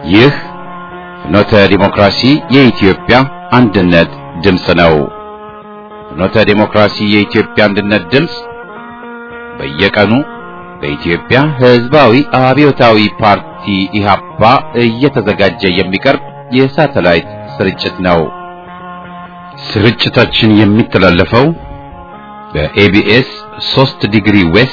ይህ ፍኖተ ዲሞክራሲ የኢትዮጵያ አንድነት ድምፅ ነው። ፍኖተ ዲሞክራሲ የኢትዮጵያ አንድነት ድምፅ በየቀኑ በኢትዮጵያ ሕዝባዊ አብዮታዊ ፓርቲ ኢህአፓ እየተዘጋጀ የሚቀርብ የሳተላይት ስርጭት ነው። ስርጭታችን የሚተላለፈው በኤቢኤስ 3 ዲግሪ ዌስት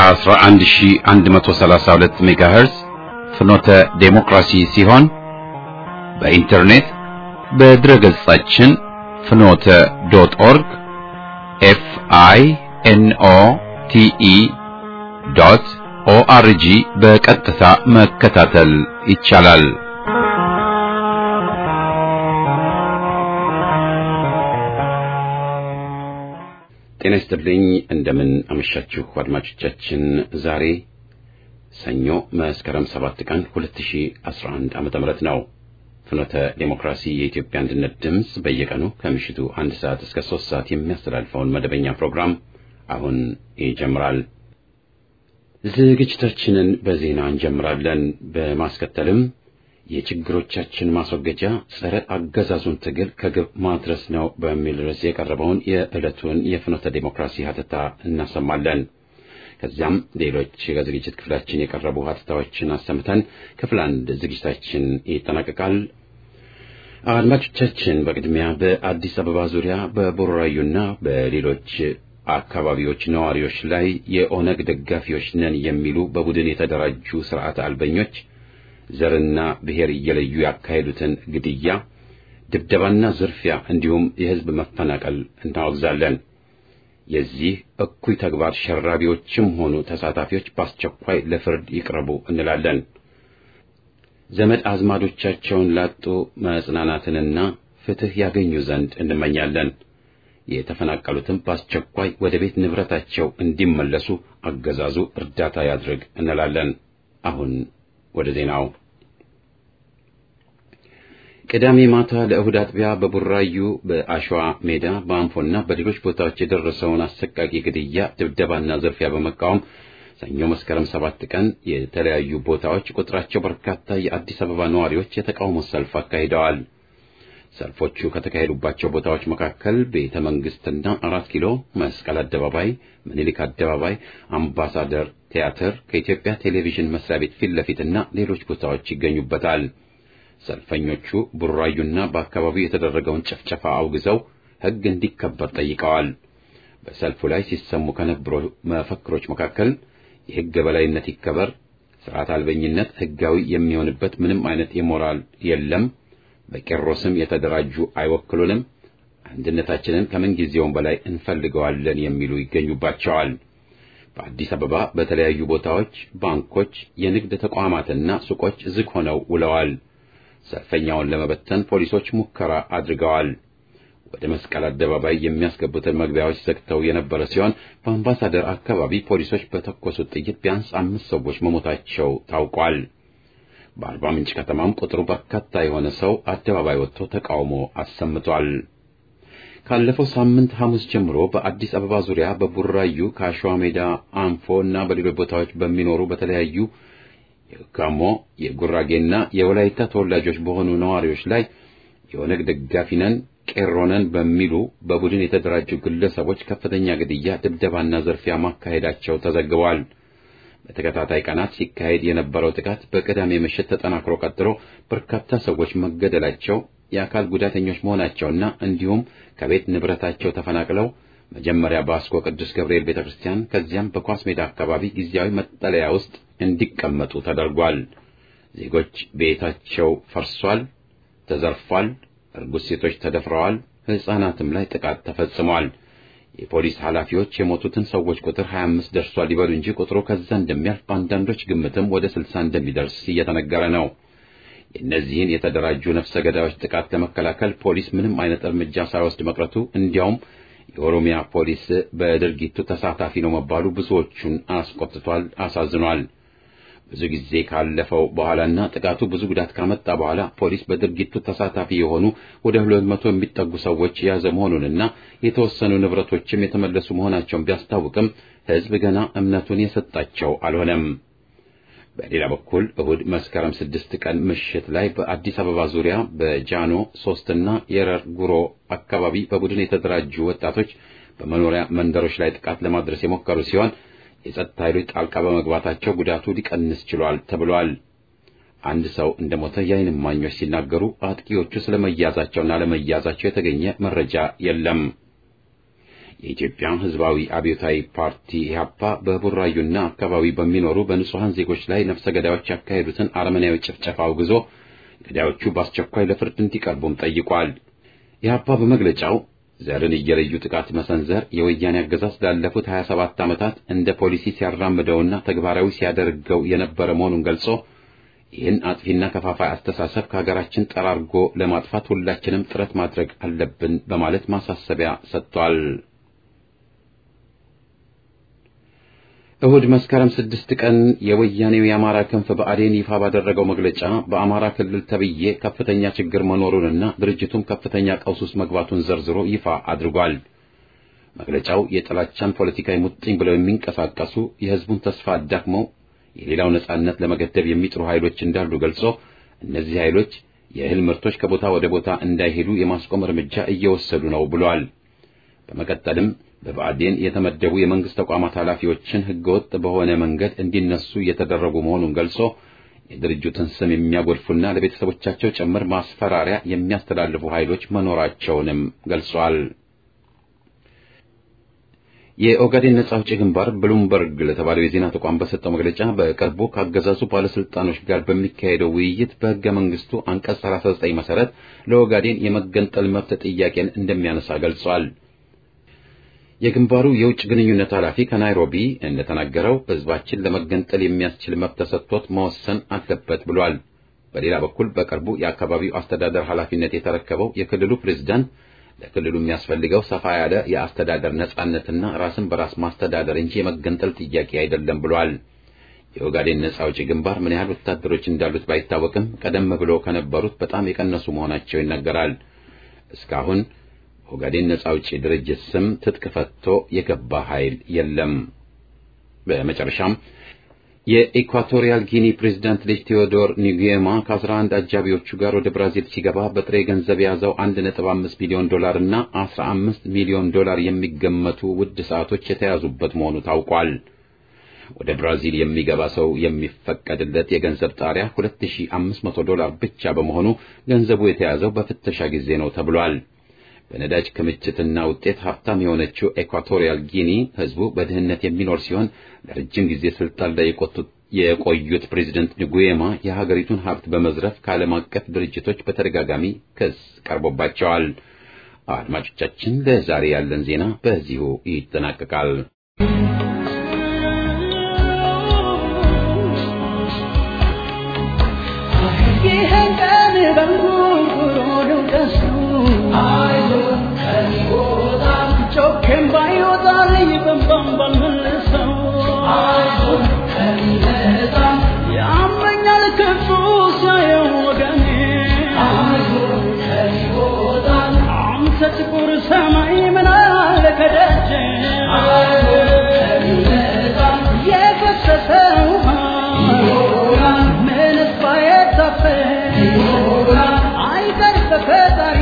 11132 ሜጋሄርዝ ፍኖተ ዴሞክራሲ ሲሆን በኢንተርኔት በድረ ገጻችን ፍኖተ ዶት ኦርግ ኤፍ አይ ኤን ኦ ቲ ኢ ዶት ኦአርጂ በቀጥታ መከታተል ይቻላል። ጤና ይስጥልኝ። እንደምን አመሻችሁ አድማጮቻችን። ዛሬ ሰኞ መስከረም 7 ቀን 2011 ዓመተ ምህረት ነው። ፍኖተ ዴሞክራሲ የኢትዮጵያ አንድነት ድምፅ በየቀኑ ከምሽቱ አንድ ሰዓት እስከ ሶስት ሰዓት የሚያስተላልፈውን መደበኛ ፕሮግራም አሁን ይጀምራል። ዝግጅታችንን በዜና እንጀምራለን። በማስከተልም የችግሮቻችን ማስወገጃ ጸረ አገዛዙን ትግል ከግብ ማድረስ ነው በሚል ርዕስ የቀረበውን የዕለቱን የፍኖተ ዴሞክራሲ ሀተታ እናሰማለን። ከዚያም ሌሎች ከዝግጅት ክፍላችን የቀረቡ ሀተታዎችን አሰምተን ክፍል አንድ ዝግጅታችን ይጠናቀቃል። አድማጮቻችን፣ በቅድሚያ በአዲስ አበባ ዙሪያ በቡራዩና በሌሎች አካባቢዎች ነዋሪዎች ላይ የኦነግ ደጋፊዎች ነን የሚሉ በቡድን የተደራጁ ስርዓት አልበኞች ዘርና ብሔር እየለዩ ያካሄዱትን ግድያ፣ ድብደባና ዝርፊያ እንዲሁም የሕዝብ መፈናቀል እናወግዛለን። የዚህ እኩይ ተግባር ሸራቢዎችም ሆኑ ተሳታፊዎች በአስቸኳይ ለፍርድ ይቅረቡ እንላለን። ዘመድ አዝማዶቻቸውን ላጡ መጽናናትንና ፍትሕ ያገኙ ዘንድ እንመኛለን። የተፈናቀሉትም በአስቸኳይ ወደ ቤት ንብረታቸው እንዲመለሱ አገዛዙ እርዳታ ያድርግ እንላለን። አሁን ወደ ዜናው። ቅዳሜ ማታ ለእሁድ አጥቢያ በቡራዩ በአሸዋ ሜዳ በአንፎና በሌሎች ቦታዎች የደረሰውን አሰቃቂ ግድያ፣ ድብደባና ዝርፊያ በመቃወም ሰኞ መስከረም ሰባት ቀን የተለያዩ ቦታዎች ቁጥራቸው በርካታ የአዲስ አበባ ነዋሪዎች የተቃውሞ ሰልፍ አካሂደዋል። ሰልፎቹ ከተካሄዱባቸው ቦታዎች መካከል ቤተ መንግስትና አራት ኪሎ፣ መስቀል አደባባይ፣ ምኒልክ አደባባይ፣ አምባሳደር ቲያትር፣ ከኢትዮጵያ ቴሌቪዥን መስሪያ ቤት ፊት ለፊትና ሌሎች ቦታዎች ይገኙበታል። ሰልፈኞቹ ቡራዩና በአካባቢው የተደረገውን ጭፍጨፋ አውግዘው ሕግ እንዲከበር ጠይቀዋል። በሰልፉ ላይ ሲሰሙ ከነበሩ መፈክሮች መካከል የሕግ የበላይነት ይከበር፣ ስርዓት አልበኝነት ሕጋዊ የሚሆንበት ምንም አይነት የሞራል የለም፣ በቄሮ ስም የተደራጁ አይወክሉንም፣ አንድነታችንን ከምን ጊዜውም በላይ እንፈልገዋለን የሚሉ ይገኙባቸዋል። በአዲስ አበባ በተለያዩ ቦታዎች ባንኮች፣ የንግድ ተቋማትና ሱቆች ዝግ ሆነው ውለዋል። ሰልፈኛውን ለመበተን ፖሊሶች ሙከራ አድርገዋል። ወደ መስቀል አደባባይ የሚያስገቡትን መግቢያዎች ዘግተው የነበረ ሲሆን በአምባሳደር አካባቢ ፖሊሶች በተኮሱት ጥይት ቢያንስ አምስት ሰዎች መሞታቸው ታውቋል። በአርባ ምንጭ ከተማም ቁጥሩ በርካታ የሆነ ሰው አደባባይ ወጥቶ ተቃውሞ አሰምቷል። ካለፈው ሳምንት ሐሙስ ጀምሮ በአዲስ አበባ ዙሪያ በቡራዩ ከአሸዋ ሜዳ፣ አንፎ እና በሌሎች ቦታዎች በሚኖሩ በተለያዩ የጋሞ የጉራጌና የወላይታ ተወላጆች በሆኑ ነዋሪዎች ላይ የኦነግ ደጋፊ ነን ቄሮ ነን በሚሉ በቡድን የተደራጁ ግለሰቦች ከፍተኛ ግድያ፣ ድብደባና ዝርፊያ ማካሄዳቸው ተዘግቧል። በተከታታይ ቀናት ሲካሄድ የነበረው ጥቃት በቅዳሜ ምሽት ተጠናክሮ ቀጥሎ በርካታ ሰዎች መገደላቸው፣ የአካል ጉዳተኞች መሆናቸውና እንዲሁም ከቤት ንብረታቸው ተፈናቅለው መጀመሪያ በአስኮ ቅዱስ ገብርኤል ቤተ ክርስቲያን ከዚያም በኳስ ሜዳ አካባቢ ጊዜያዊ መጠለያ ውስጥ እንዲቀመጡ ተደርጓል። ዜጎች ቤታቸው ፈርሷል፣ ተዘርፏል፣ እርጉዝ ሴቶች ተደፍረዋል፣ ሕፃናትም ላይ ጥቃት ተፈጽሟል። የፖሊስ ኃላፊዎች የሞቱትን ሰዎች ቁጥር 25 ደርሷል ይበሉ እንጂ ቁጥሩ ከዛ እንደሚያልፍ በአንዳንዶች ግምትም ወደ 60 እንደሚደርስ እየተነገረ ነው። የእነዚህን የተደራጁ ነፍሰ ገዳዮች ጥቃት ለመከላከል ፖሊስ ምንም አይነት እርምጃ ሳይወስድ መቅረቱ እንዲያውም የኦሮሚያ ፖሊስ በድርጊቱ ተሳታፊ ነው መባሉ ብዙዎቹን አስቆጥቷል፣ አሳዝኗል። ብዙ ጊዜ ካለፈው በኋላና ጥቃቱ ብዙ ጉዳት ካመጣ በኋላ ፖሊስ በድርጊቱ ተሳታፊ የሆኑ ወደ ሁለት መቶ የሚጠጉ ሰዎች የያዘ መሆኑንና የተወሰኑ ንብረቶችም የተመለሱ መሆናቸውን ቢያስታውቅም ሕዝብ ገና እምነቱን የሰጣቸው አልሆነም። በሌላ በኩል እሁድ መስከረም ስድስት ቀን ምሽት ላይ በአዲስ አበባ ዙሪያ በጃኖ ሶስትና የረር ጉሮ አካባቢ በቡድን የተደራጁ ወጣቶች በመኖሪያ መንደሮች ላይ ጥቃት ለማድረስ የሞከሩ ሲሆን የጸጥታ ኃይሎች ጣልቃ በመግባታቸው ጉዳቱ ሊቀንስ ችሏል ተብሏል። አንድ ሰው እንደሞተ የዓይን እማኞች ሲናገሩ አጥቂዎቹ ስለመያዛቸውና ለመያዛቸው የተገኘ መረጃ የለም። የኢትዮጵያ ሕዝባዊ አብዮታዊ ፓርቲ ኢህአፓ በቡራዩና አካባቢ በሚኖሩ በንጹሐን ዜጎች ላይ ነፍሰ ገዳዮች ያካሄዱትን አረመኔያዊ ጭፍጨፋ አውግዞ ገዳዮቹ በአስቸኳይ ለፍርድ እንዲቀርቡም ጠይቋል። ኢህአፓ በመግለጫው ዘርን እየለዩ ጥቃት መሰንዘር የወያኔ አገዛዝ ላለፉት 27 ዓመታት እንደ ፖሊሲ ሲያራምደውና ተግባራዊ ሲያደርገው የነበረ መሆኑን ገልጾ ይህን አጥፊና ከፋፋይ አስተሳሰብ ከሀገራችን ጠራርጎ ለማጥፋት ሁላችንም ጥረት ማድረግ አለብን በማለት ማሳሰቢያ ሰጥቷል። እሁድ መስከረም ስድስት ቀን የወያኔው የአማራ ክንፍ ብአዴን ይፋ ባደረገው መግለጫ በአማራ ክልል ተብዬ ከፍተኛ ችግር መኖሩንና ድርጅቱም ከፍተኛ ቀውስ ውስጥ መግባቱን ዘርዝሮ ይፋ አድርጓል። መግለጫው የጥላቻን ፖለቲካዊ ሙጥኝ ብለው የሚንቀሳቀሱ የሕዝቡን ተስፋ አዳክመው የሌላው ነጻነት ለመገደብ የሚጥሩ ኃይሎች እንዳሉ ገልጾ እነዚህ ኃይሎች የእህል ምርቶች ከቦታ ወደ ቦታ እንዳይሄዱ የማስቆም እርምጃ እየወሰዱ ነው ብሏል። በመቀጠልም በብአዴን የተመደቡ የመንግስት ተቋማት ኃላፊዎችን ህገወጥ በሆነ መንገድ እንዲነሱ እየተደረጉ መሆኑን ገልጾ የድርጅቱን ስም የሚያጎድፉና ለቤተሰቦቻቸው ጭምር ማስፈራሪያ የሚያስተላልፉ ኃይሎች መኖራቸውንም ገልጿል። የኦጋዴን ነጻ አውጪ ግንባር ብሉምበርግ ለተባለው የዜና ተቋም በሰጠው መግለጫ በቅርቡ ካገዛዙ ባለስልጣኖች ጋር በሚካሄደው ውይይት በህገ መንግስቱ አንቀጽ 39 መሰረት ለኦጋዴን የመገንጠል መብት ጥያቄን እንደሚያነሳ ገልጿል። የግንባሩ የውጭ ግንኙነት ኃላፊ ከናይሮቢ እንደተናገረው ህዝባችን ለመገንጠል የሚያስችል መብት ተሰጥቶት መወሰን አለበት ብሏል። በሌላ በኩል በቅርቡ የአካባቢው አስተዳደር ኃላፊነት የተረከበው የክልሉ ፕሬዝዳንት ለክልሉ የሚያስፈልገው ሰፋ ያለ የአስተዳደር ነጻነትና ራስን በራስ ማስተዳደር እንጂ የመገንጠል ጥያቄ አይደለም ብሏል። የኦጋዴን ነጻ አውጪ ግንባር ምን ያህል ወታደሮች እንዳሉት ባይታወቅም ቀደም ብሎ ከነበሩት በጣም የቀነሱ መሆናቸው ይነገራል። እስካሁን ኦጋዴን ነጻ አውጪ ድርጅት ስም ትጥቅ ፈቶ የገባ ኃይል የለም። በመጨረሻም የኢኳቶሪያል ጊኒ ፕሬዝዳንት ልጅ ቴዎዶር ኒጉዬማ ከ11 አጃቢዎቹ ጋር ወደ ብራዚል ሲገባ በጥሬ ገንዘብ የያዘው 1.5 ሚሊዮን ዶላር እና 15 ሚሊዮን ዶላር የሚገመቱ ውድ ሰዓቶች የተያዙበት መሆኑ ታውቋል። ወደ ብራዚል የሚገባ ሰው የሚፈቀድለት የገንዘብ ጣሪያ 2500 ዶላር ብቻ በመሆኑ ገንዘቡ የተያዘው በፍተሻ ጊዜ ነው ተብሏል። በነዳጅ ክምችትና ውጤት ሀብታም የሆነችው ኤኳቶሪያል ጊኒ ሕዝቡ በድህነት የሚኖር ሲሆን ለረጅም ጊዜ ስልጣን ላይ የቆዩት ፕሬዚደንት ንጉዬማ የሀገሪቱን ሀብት በመዝረፍ ከዓለም አቀፍ ድርጅቶች በተደጋጋሚ ክስ ቀርቦባቸዋል። አድማጮቻችን፣ ለዛሬ ያለን ዜና በዚሁ ይጠናቀቃል። ጥቁር ሰማይ ምን አለ ከደጅ የፈሰሰ ውሃ ምንስ ባይታፈስ አይቀር በፈጣሪ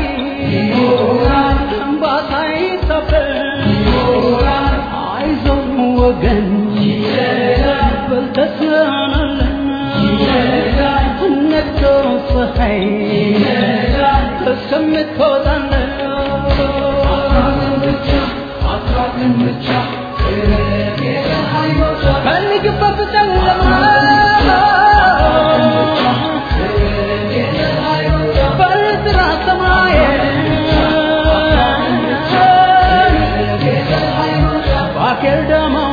እንባ ሳይታፈስ አይዞህ ወገን በልተስናናለን ነግቶ ፀሐይ እስከምትወጣለን ፈልግበት ጨለማ በጥራ ሰማይ ባኬል ደማው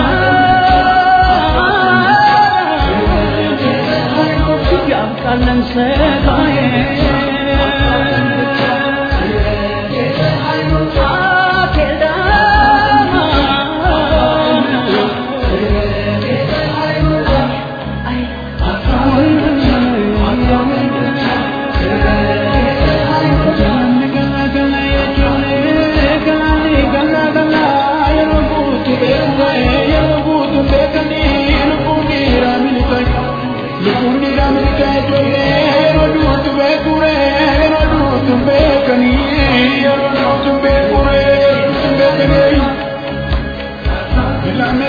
ምድር ያብቃለን ሰቃዬ ባኬል ደማው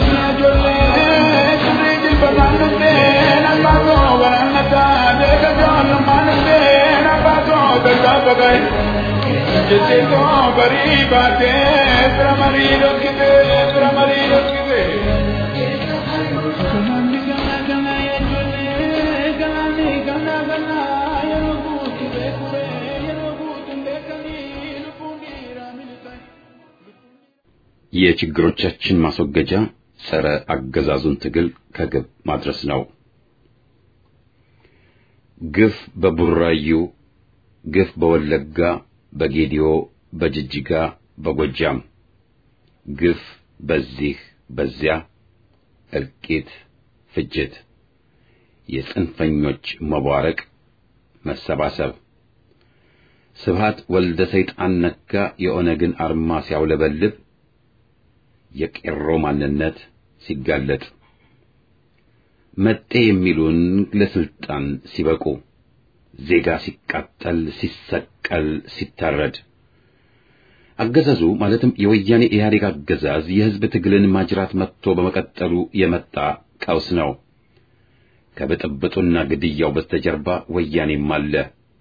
የችግሮቻችን ማስወገጃ ጸረ አገዛዙን ትግል ከግብ ማድረስ ነው። ግፍ በቡራዩ፣ ግፍ በወለጋ፣ በጌዲዮ፣ በጅጅጋ፣ በጎጃም፣ ግፍ በዚህ በዚያ፣ እልቂት፣ ፍጅት፣ የጽንፈኞች መቧረቅ፣ መሰባሰብ ስብሃት ወልደ ሰይጣን ነጋ የኦነግን አርማ ሲያውለበልብ የቄሮ ማንነት ሲጋለጥ መጤ የሚሉን ለስልጣን ሲበቁ ዜጋ ሲቃጠል፣ ሲሰቀል፣ ሲታረድ አገዛዙ ማለትም የወያኔ ኢህአዴግ አገዛዝ የሕዝብ ትግልን ማጅራት መጥቶ በመቀጠሉ የመጣ ቀውስ ነው። ከብጥብጡና ግድያው በስተጀርባ ወያኔም አለ።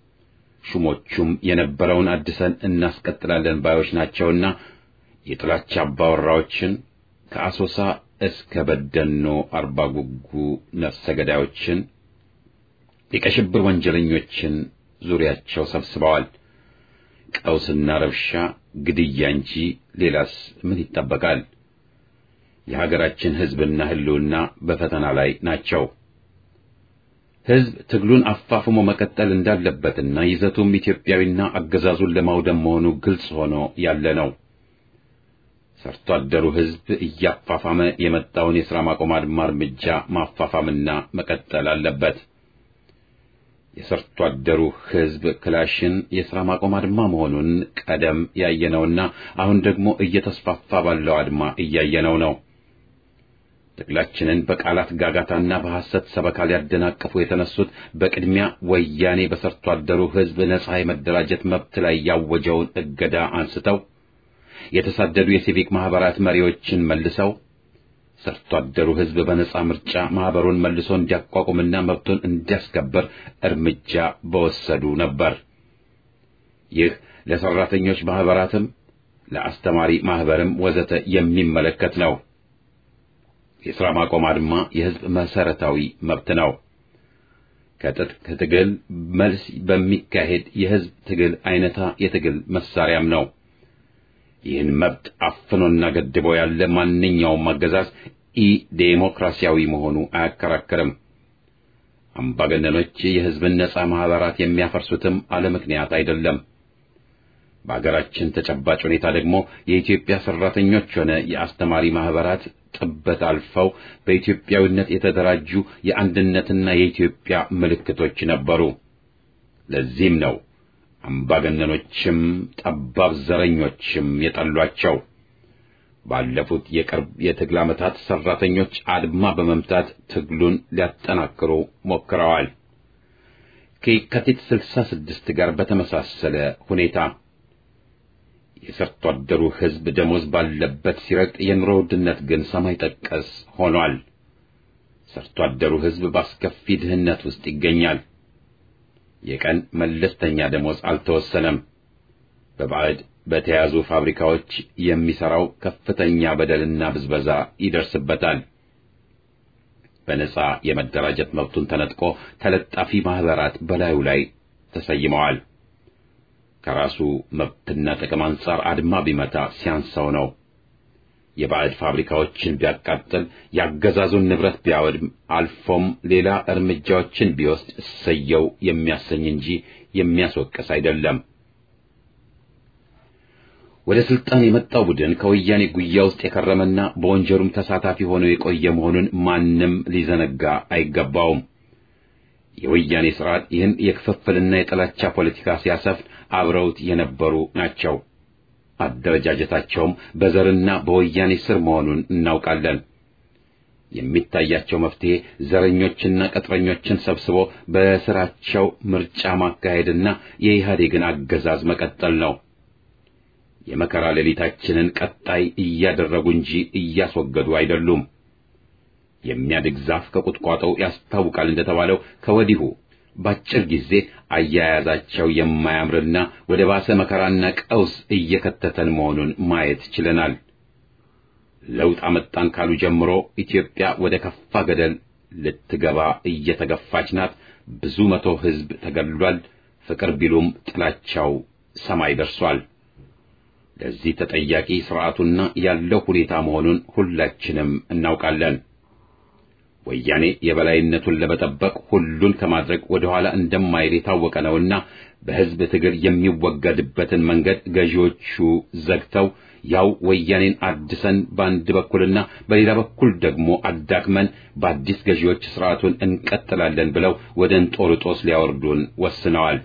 ሹሞቹም የነበረውን አድሰን እናስቀጥላለን ባዮች ናቸውና የጥላቻ አባወራዎችን ከአሶሳ እስከ በደኖ አርባ ጉጉ ነፍሰ ገዳዮችን የቀሽብር ወንጀለኞችን ዙሪያቸው ሰብስበዋል። ቀውስና ረብሻ፣ ግድያ እንጂ ሌላስ ምን ይጠበቃል? የሀገራችን ሕዝብና ሕልውና በፈተና ላይ ናቸው። ሕዝብ ትግሉን አፋፍሞ መቀጠል እንዳለበትና ይዘቱም ኢትዮጵያዊና አገዛዙን ለማውደም መሆኑ ግልጽ ሆኖ ያለ ነው። ሰርቶ አደሩ ሕዝብ እያፋፋመ የመጣውን የሥራ ማቆም አድማ እርምጃ ማፋፋምና መቀጠል አለበት። የሰርቶ አደሩ ሕዝብ ክላሽን የሥራ ማቆም አድማ መሆኑን ቀደም ያየነውና አሁን ደግሞ እየተስፋፋ ባለው አድማ እያየነው ነው። ትግላችንን በቃላት ጋጋታና በሐሰት ሰበካ ሊያደናቅፉ የተነሱት በቅድሚያ ወያኔ በሰርቶ አደሩ ሕዝብ ነጻ የመደራጀት መብት ላይ ያወጀውን እገዳ አንስተው የተሳደዱ የሲቪክ ማህበራት መሪዎችን መልሰው ሰርቶ አደሩ ሕዝብ በነጻ ምርጫ ማህበሩን መልሶ እንዲያቋቁምና መብቱን እንዲያስከብር እርምጃ በወሰዱ ነበር። ይህ ለሰራተኞች ማህበራትም ለአስተማሪ ማህበርም ወዘተ የሚመለከት ነው። የሥራ ማቆም አድማ የሕዝብ መሰረታዊ መብት ነው። ከትጥቅ ትግል መልስ በሚካሄድ የሕዝብ ትግል አይነታ የትግል መሳሪያም ነው። ይህን መብት አፍኖና ገድቦ ያለ ማንኛውም አገዛዝ ኢ ዴሞክራሲያዊ መሆኑ አያከራክርም። አምባገነኖች የሕዝብን ነጻ ማህበራት የሚያፈርሱትም አለ ምክንያት አይደለም። በአገራችን ተጨባጭ ሁኔታ ደግሞ የኢትዮጵያ ሰራተኞች ሆነ የአስተማሪ ማህበራት ጥበት አልፈው በኢትዮጵያዊነት የተደራጁ የአንድነትና የኢትዮጵያ ምልክቶች ነበሩ። ለዚህም ነው አምባገነኖችም ጠባብ ዘረኞችም የጠሏቸው። ባለፉት የቅርብ የትግል ዓመታት ሰራተኞች አድማ በመምታት ትግሉን ሊያጠናክሩ ሞክረዋል። ከየካቲት ስልሳ ስድስት ጋር በተመሳሰለ ሁኔታ የሰርቶ አደሩ ሕዝብ ደሞዝ ባለበት ሲረግጥ የኑሮ ውድነት ግን ሰማይ ጠቀስ ሆኗል። ሰርቶ አደሩ ሕዝብ በአስከፊ ድህነት ውስጥ ይገኛል። የቀን መለስተኛ ደሞዝ አልተወሰነም። በባዕድ በተያዙ ፋብሪካዎች የሚሠራው ከፍተኛ በደልና ብዝበዛ ይደርስበታል። በነጻ የመደራጀት መብቱን ተነጥቆ ተለጣፊ ማኅበራት በላዩ ላይ ተሰይመዋል። ከራሱ መብትና ጥቅም አንጻር አድማ ቢመታ ሲያንሰው ነው። የባዕድ ፋብሪካዎችን ቢያቃጥል፣ ያገዛዙን ንብረት ቢያወድም፣ አልፎም ሌላ እርምጃዎችን ቢወስድ እሰየው የሚያሰኝ እንጂ የሚያስወቅስ አይደለም። ወደ ስልጣን የመጣው ቡድን ከወያኔ ጉያ ውስጥ የከረመና በወንጀሉም ተሳታፊ ሆኖ የቆየ መሆኑን ማንም ሊዘነጋ አይገባውም። የወያኔ ስርዓት ይህን የክፍፍልና የጥላቻ ፖለቲካ ሲያሰፍን አብረውት የነበሩ ናቸው። አደረጃጀታቸውም በዘርና በወያኔ ስር መሆኑን እናውቃለን። የሚታያቸው መፍትሄ ዘረኞችና ቅጥረኞችን ሰብስቦ በስራቸው ምርጫ ማካሄድና የኢህአዴግን አገዛዝ መቀጠል ነው። የመከራ ሌሊታችንን ቀጣይ እያደረጉ እንጂ እያስወገዱ አይደሉም። የሚያድግ ዛፍ ከቁጥቋጦው ያስታውቃል እንደተባለው ከወዲሁ ባጭር ጊዜ አያያዛቸው የማያምርና ወደ ባሰ መከራና ቀውስ እየከተተን መሆኑን ማየት ችለናል። ለውጥ አመጣን ካሉ ጀምሮ ኢትዮጵያ ወደ ከፋ ገደል ልትገባ እየተገፋች ናት። ብዙ መቶ ሕዝብ ተገድሏል። ፍቅር ቢሉም ጥላቻው ሰማይ ደርሷል። ለዚህ ተጠያቂ ስርዓቱና ያለው ሁኔታ መሆኑን ሁላችንም እናውቃለን። ወያኔ የበላይነቱን ለመጠበቅ ሁሉን ከማድረግ ወደ ኋላ እንደማይል የታወቀ ነውና በሕዝብ ትግል የሚወገድበትን መንገድ ገዢዎቹ ዘግተው ያው ወያኔን አድሰን በአንድ በኩልና በሌላ በኩል ደግሞ አዳክመን በአዲስ ገዢዎች ስርዓቱን እንቀጥላለን ብለው ወደ እንጦርጦስ ሊያወርዱን ወስነዋል።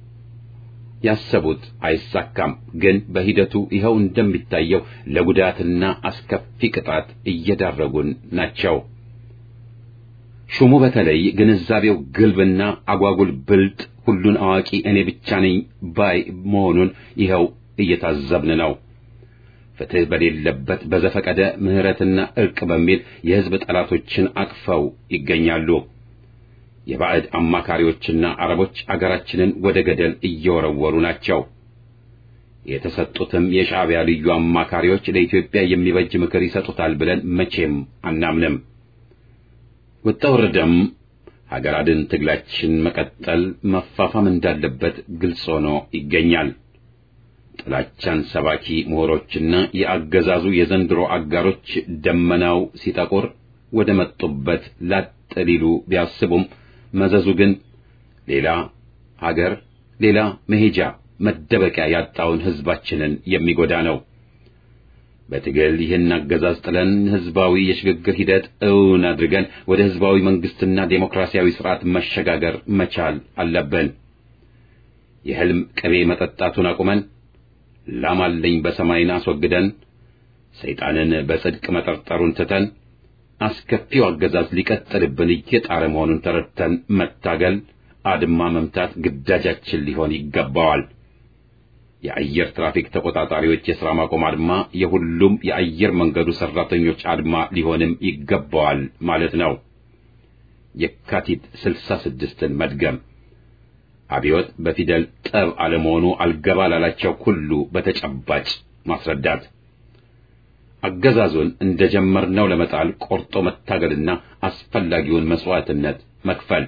ያሰቡት አይሳካም። ግን በሂደቱ ይኸው እንደሚታየው ለጉዳትና አስከፊ ቅጣት እየዳረጉን ናቸው። ሹሙ በተለይ ግንዛቤው ግልብና አጓጉል ብልጥ፣ ሁሉን አዋቂ እኔ ብቻ ነኝ ባይ መሆኑን ይኸው እየታዘብን ነው። ፍትሕ በሌለበት በዘፈቀደ ምሕረትና ዕርቅ በሚል የሕዝብ ጠላቶችን አቅፈው ይገኛሉ። የባዕድ አማካሪዎችና አረቦች አገራችንን ወደ ገደል እየወረወሩ ናቸው። የተሰጡትም የሻዕቢያ ልዩ አማካሪዎች ለኢትዮጵያ የሚበጅ ምክር ይሰጡታል ብለን መቼም አናምንም። ወጣ ወረደም ሀገር አድን ትግላችን መቀጠል መፋፋም እንዳለበት ግልጽ ሆኖ ይገኛል። ጥላቻን ሰባኪ ምሁሮችና የአገዛዙ የዘንድሮ አጋሮች ደመናው ሲጠቁር ወደ መጡበት ላጥ ሊሉ ቢያስቡም መዘዙ ግን ሌላ ሀገር፣ ሌላ መሄጃ መደበቂያ ያጣውን ሕዝባችንን የሚጎዳ ነው። በትግል ይህን አገዛዝ ጥለን ሕዝባዊ የሽግግር ሂደት እውን አድርገን ወደ ሕዝባዊ መንግስትና ዴሞክራሲያዊ ስርዓት መሸጋገር መቻል አለብን። የሕልም ቅቤ መጠጣቱን አቁመን ላም አለኝ በሰማይን አስወግደን ሰይጣንን በጽድቅ መጠርጠሩን ትተን አስከፊው አገዛዝ ሊቀጥልብን እየጣረ መሆኑን ተረድተን መታገል፣ አድማ መምታት ግዳጃችን ሊሆን ይገባዋል። የአየር ትራፊክ ተቆጣጣሪዎች የሥራ ማቆም አድማ የሁሉም የአየር መንገዱ ሠራተኞች አድማ ሊሆንም ይገባዋል ማለት ነው። የካቲት ስልሳ ስድስትን መድገም አብዮት በፊደል ጠብ አለመሆኑ አልገባ ላላቸው ሁሉ በተጨባጭ ማስረዳት አገዛዙን እንደጀመርነው ለመጣል ቆርጦ መታገልና አስፈላጊውን መስዋዕትነት መክፈል።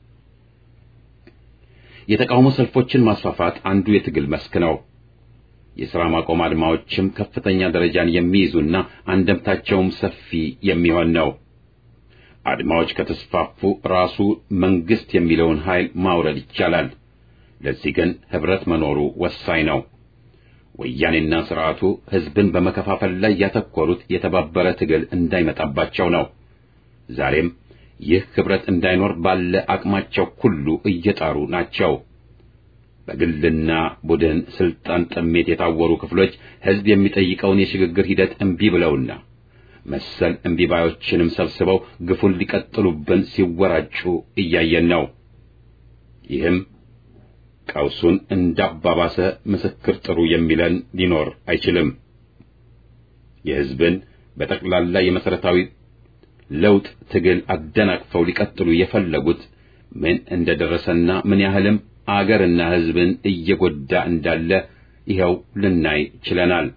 የተቃውሞ ሰልፎችን ማስፋፋት አንዱ የትግል መስክ ነው። የሥራ ማቆም አድማዎችም ከፍተኛ ደረጃን የሚይዙና አንደምታቸውም ሰፊ የሚሆን ነው። አድማዎች ከተስፋፉ ራሱ መንግስት የሚለውን ኃይል ማውረድ ይቻላል። ለዚህ ግን ኅብረት መኖሩ ወሳኝ ነው። ወያኔና ሥርዓቱ ሕዝብን በመከፋፈል ላይ ያተኮሩት የተባበረ ትግል እንዳይመጣባቸው ነው። ዛሬም ይህ ኅብረት እንዳይኖር ባለ አቅማቸው ሁሉ እየጣሩ ናቸው። በግልና ቡድን ስልጣን ጥሜት የታወሩ ክፍሎች ሕዝብ የሚጠይቀውን የሽግግር ሂደት እምቢ ብለውና መሰል እምቢባዮችንም ሰብስበው ግፉን ሊቀጥሉብን ሲወራጩ እያየን ነው። ይህም ቀውሱን እንዳባባሰ ምስክር ጥሩ የሚለን ሊኖር አይችልም። የሕዝብን በጠቅላላ የመሠረታዊ ለውጥ ትግል አደናቅፈው ሊቀጥሉ የፈለጉት ምን እንደደረሰና ምን ያህልም አገርና ሕዝብን እየጎዳ እንዳለ ይኸው ልናይ ችለናል።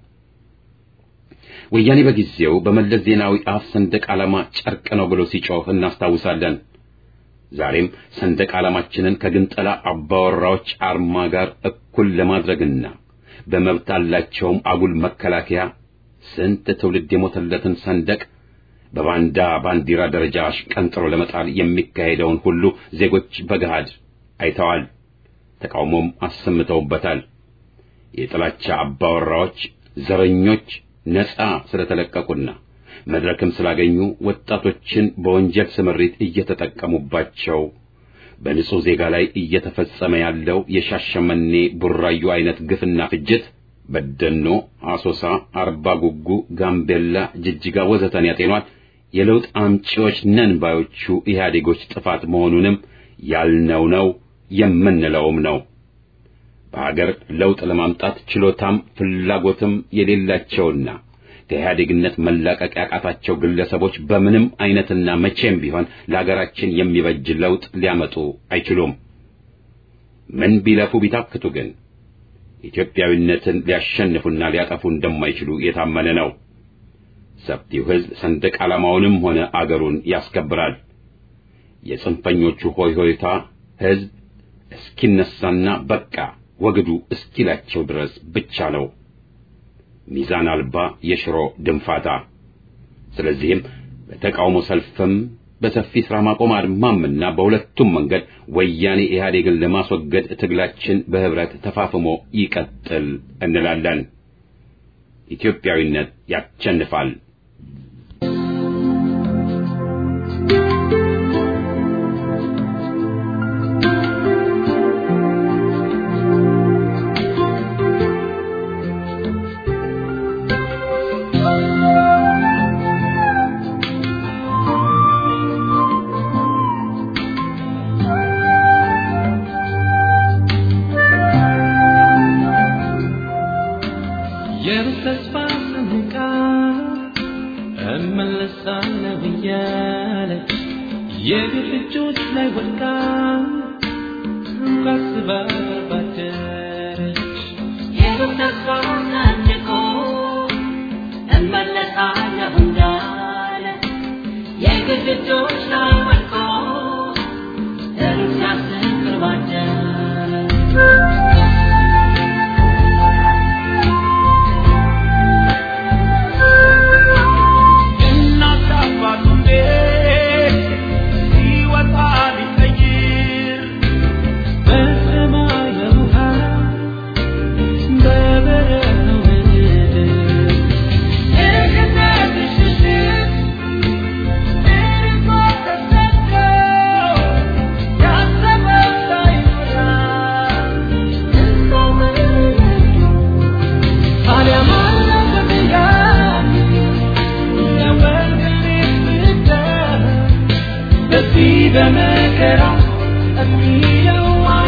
ወያኔ በጊዜው በመለስ ዜናዊ አፍ ሰንደቅ ዓላማ ጨርቅ ነው ብሎ ሲጮህ እናስታውሳለን። ዛሬም ሰንደቅ ዓላማችንን ከግንጠላ አባወራዎች አርማ ጋር እኩል ለማድረግና በመብት አላቸውም አጉል መከላከያ ስንት ትውልድ የሞተለትን ሰንደቅ በባንዳ ባንዲራ ደረጃ አሽቀንጥሮ ለመጣል የሚካሄደውን ሁሉ ዜጎች በገሃድ አይተዋል፣ ተቃውሞም አሰምተውበታል። የጥላቻ አባወራዎች ዘረኞች ነፃ ስለተለቀቁና መድረክም ስላገኙ ወጣቶችን በወንጀል ስምሪት እየተጠቀሙባቸው በንጹሕ ዜጋ ላይ እየተፈጸመ ያለው የሻሸመኔ ቡራዩ አይነት ግፍና ፍጅት በደኖ፣ አሶሳ፣ አርባ ጉጉ፣ ጋምቤላ፣ ጅጅጋ ወዘተን ያጤኗል የለውጥ አምጪዎች ነን ባዮቹ ኢህአዴጎች ጥፋት መሆኑንም ያልነው ነው የምንለውም ነው። በሀገር ለውጥ ለማምጣት ችሎታም ፍላጎትም የሌላቸውና ከኢህአዴግነት መላቀቅ ያቃታቸው ግለሰቦች በምንም አይነትና መቼም ቢሆን ለአገራችን የሚበጅ ለውጥ ሊያመጡ አይችሉም። ምን ቢለፉ ቢታክቱ ግን ኢትዮጵያዊነትን ሊያሸንፉና ሊያጠፉ እንደማይችሉ የታመነ ነው። ሰፊው ሕዝብ ሰንደቅ ዓላማውንም ሆነ አገሩን ያስከብራል። የጽንፈኞቹ ሆይ ሆይታ ሕዝብ እስኪነሳና በቃ ወግዱ እስኪላቸው ድረስ ብቻ ነው። ሚዛን አልባ የሽሮ ድንፋታ። ስለዚህም በተቃውሞ ሰልፍም በሰፊ ሥራ ማቆም አድማምና በሁለቱም መንገድ ወያኔ ኢህአዴግን ለማስወገድ ትግላችን በህብረት ተፋፍሞ ይቀጥል እንላለን። ኢትዮጵያዊነት ያሸንፋል። የተስፋ ሰንቃ እመለሳለሁ እያለች የግፍ እጆች ላይ ወድቃ ታስባ ባደረች የተስፋ ሰንቆ እመለሳለሁ እንዳለ የግፍ እጆች ላይ ወድቆ እርስ ያስክር ባደረ እናት አባቱን ቤት ሲወጣ ሊቀይር በሰማይ በውሃ በበረሃው ምድር የገዛትሽ ምሽት እርሷ ተሰዶ ያሰበው ሳይሞላ እሷ መለሱ ታዲያ ማነው ከሚያይ በዚህ በመከራ የሚለው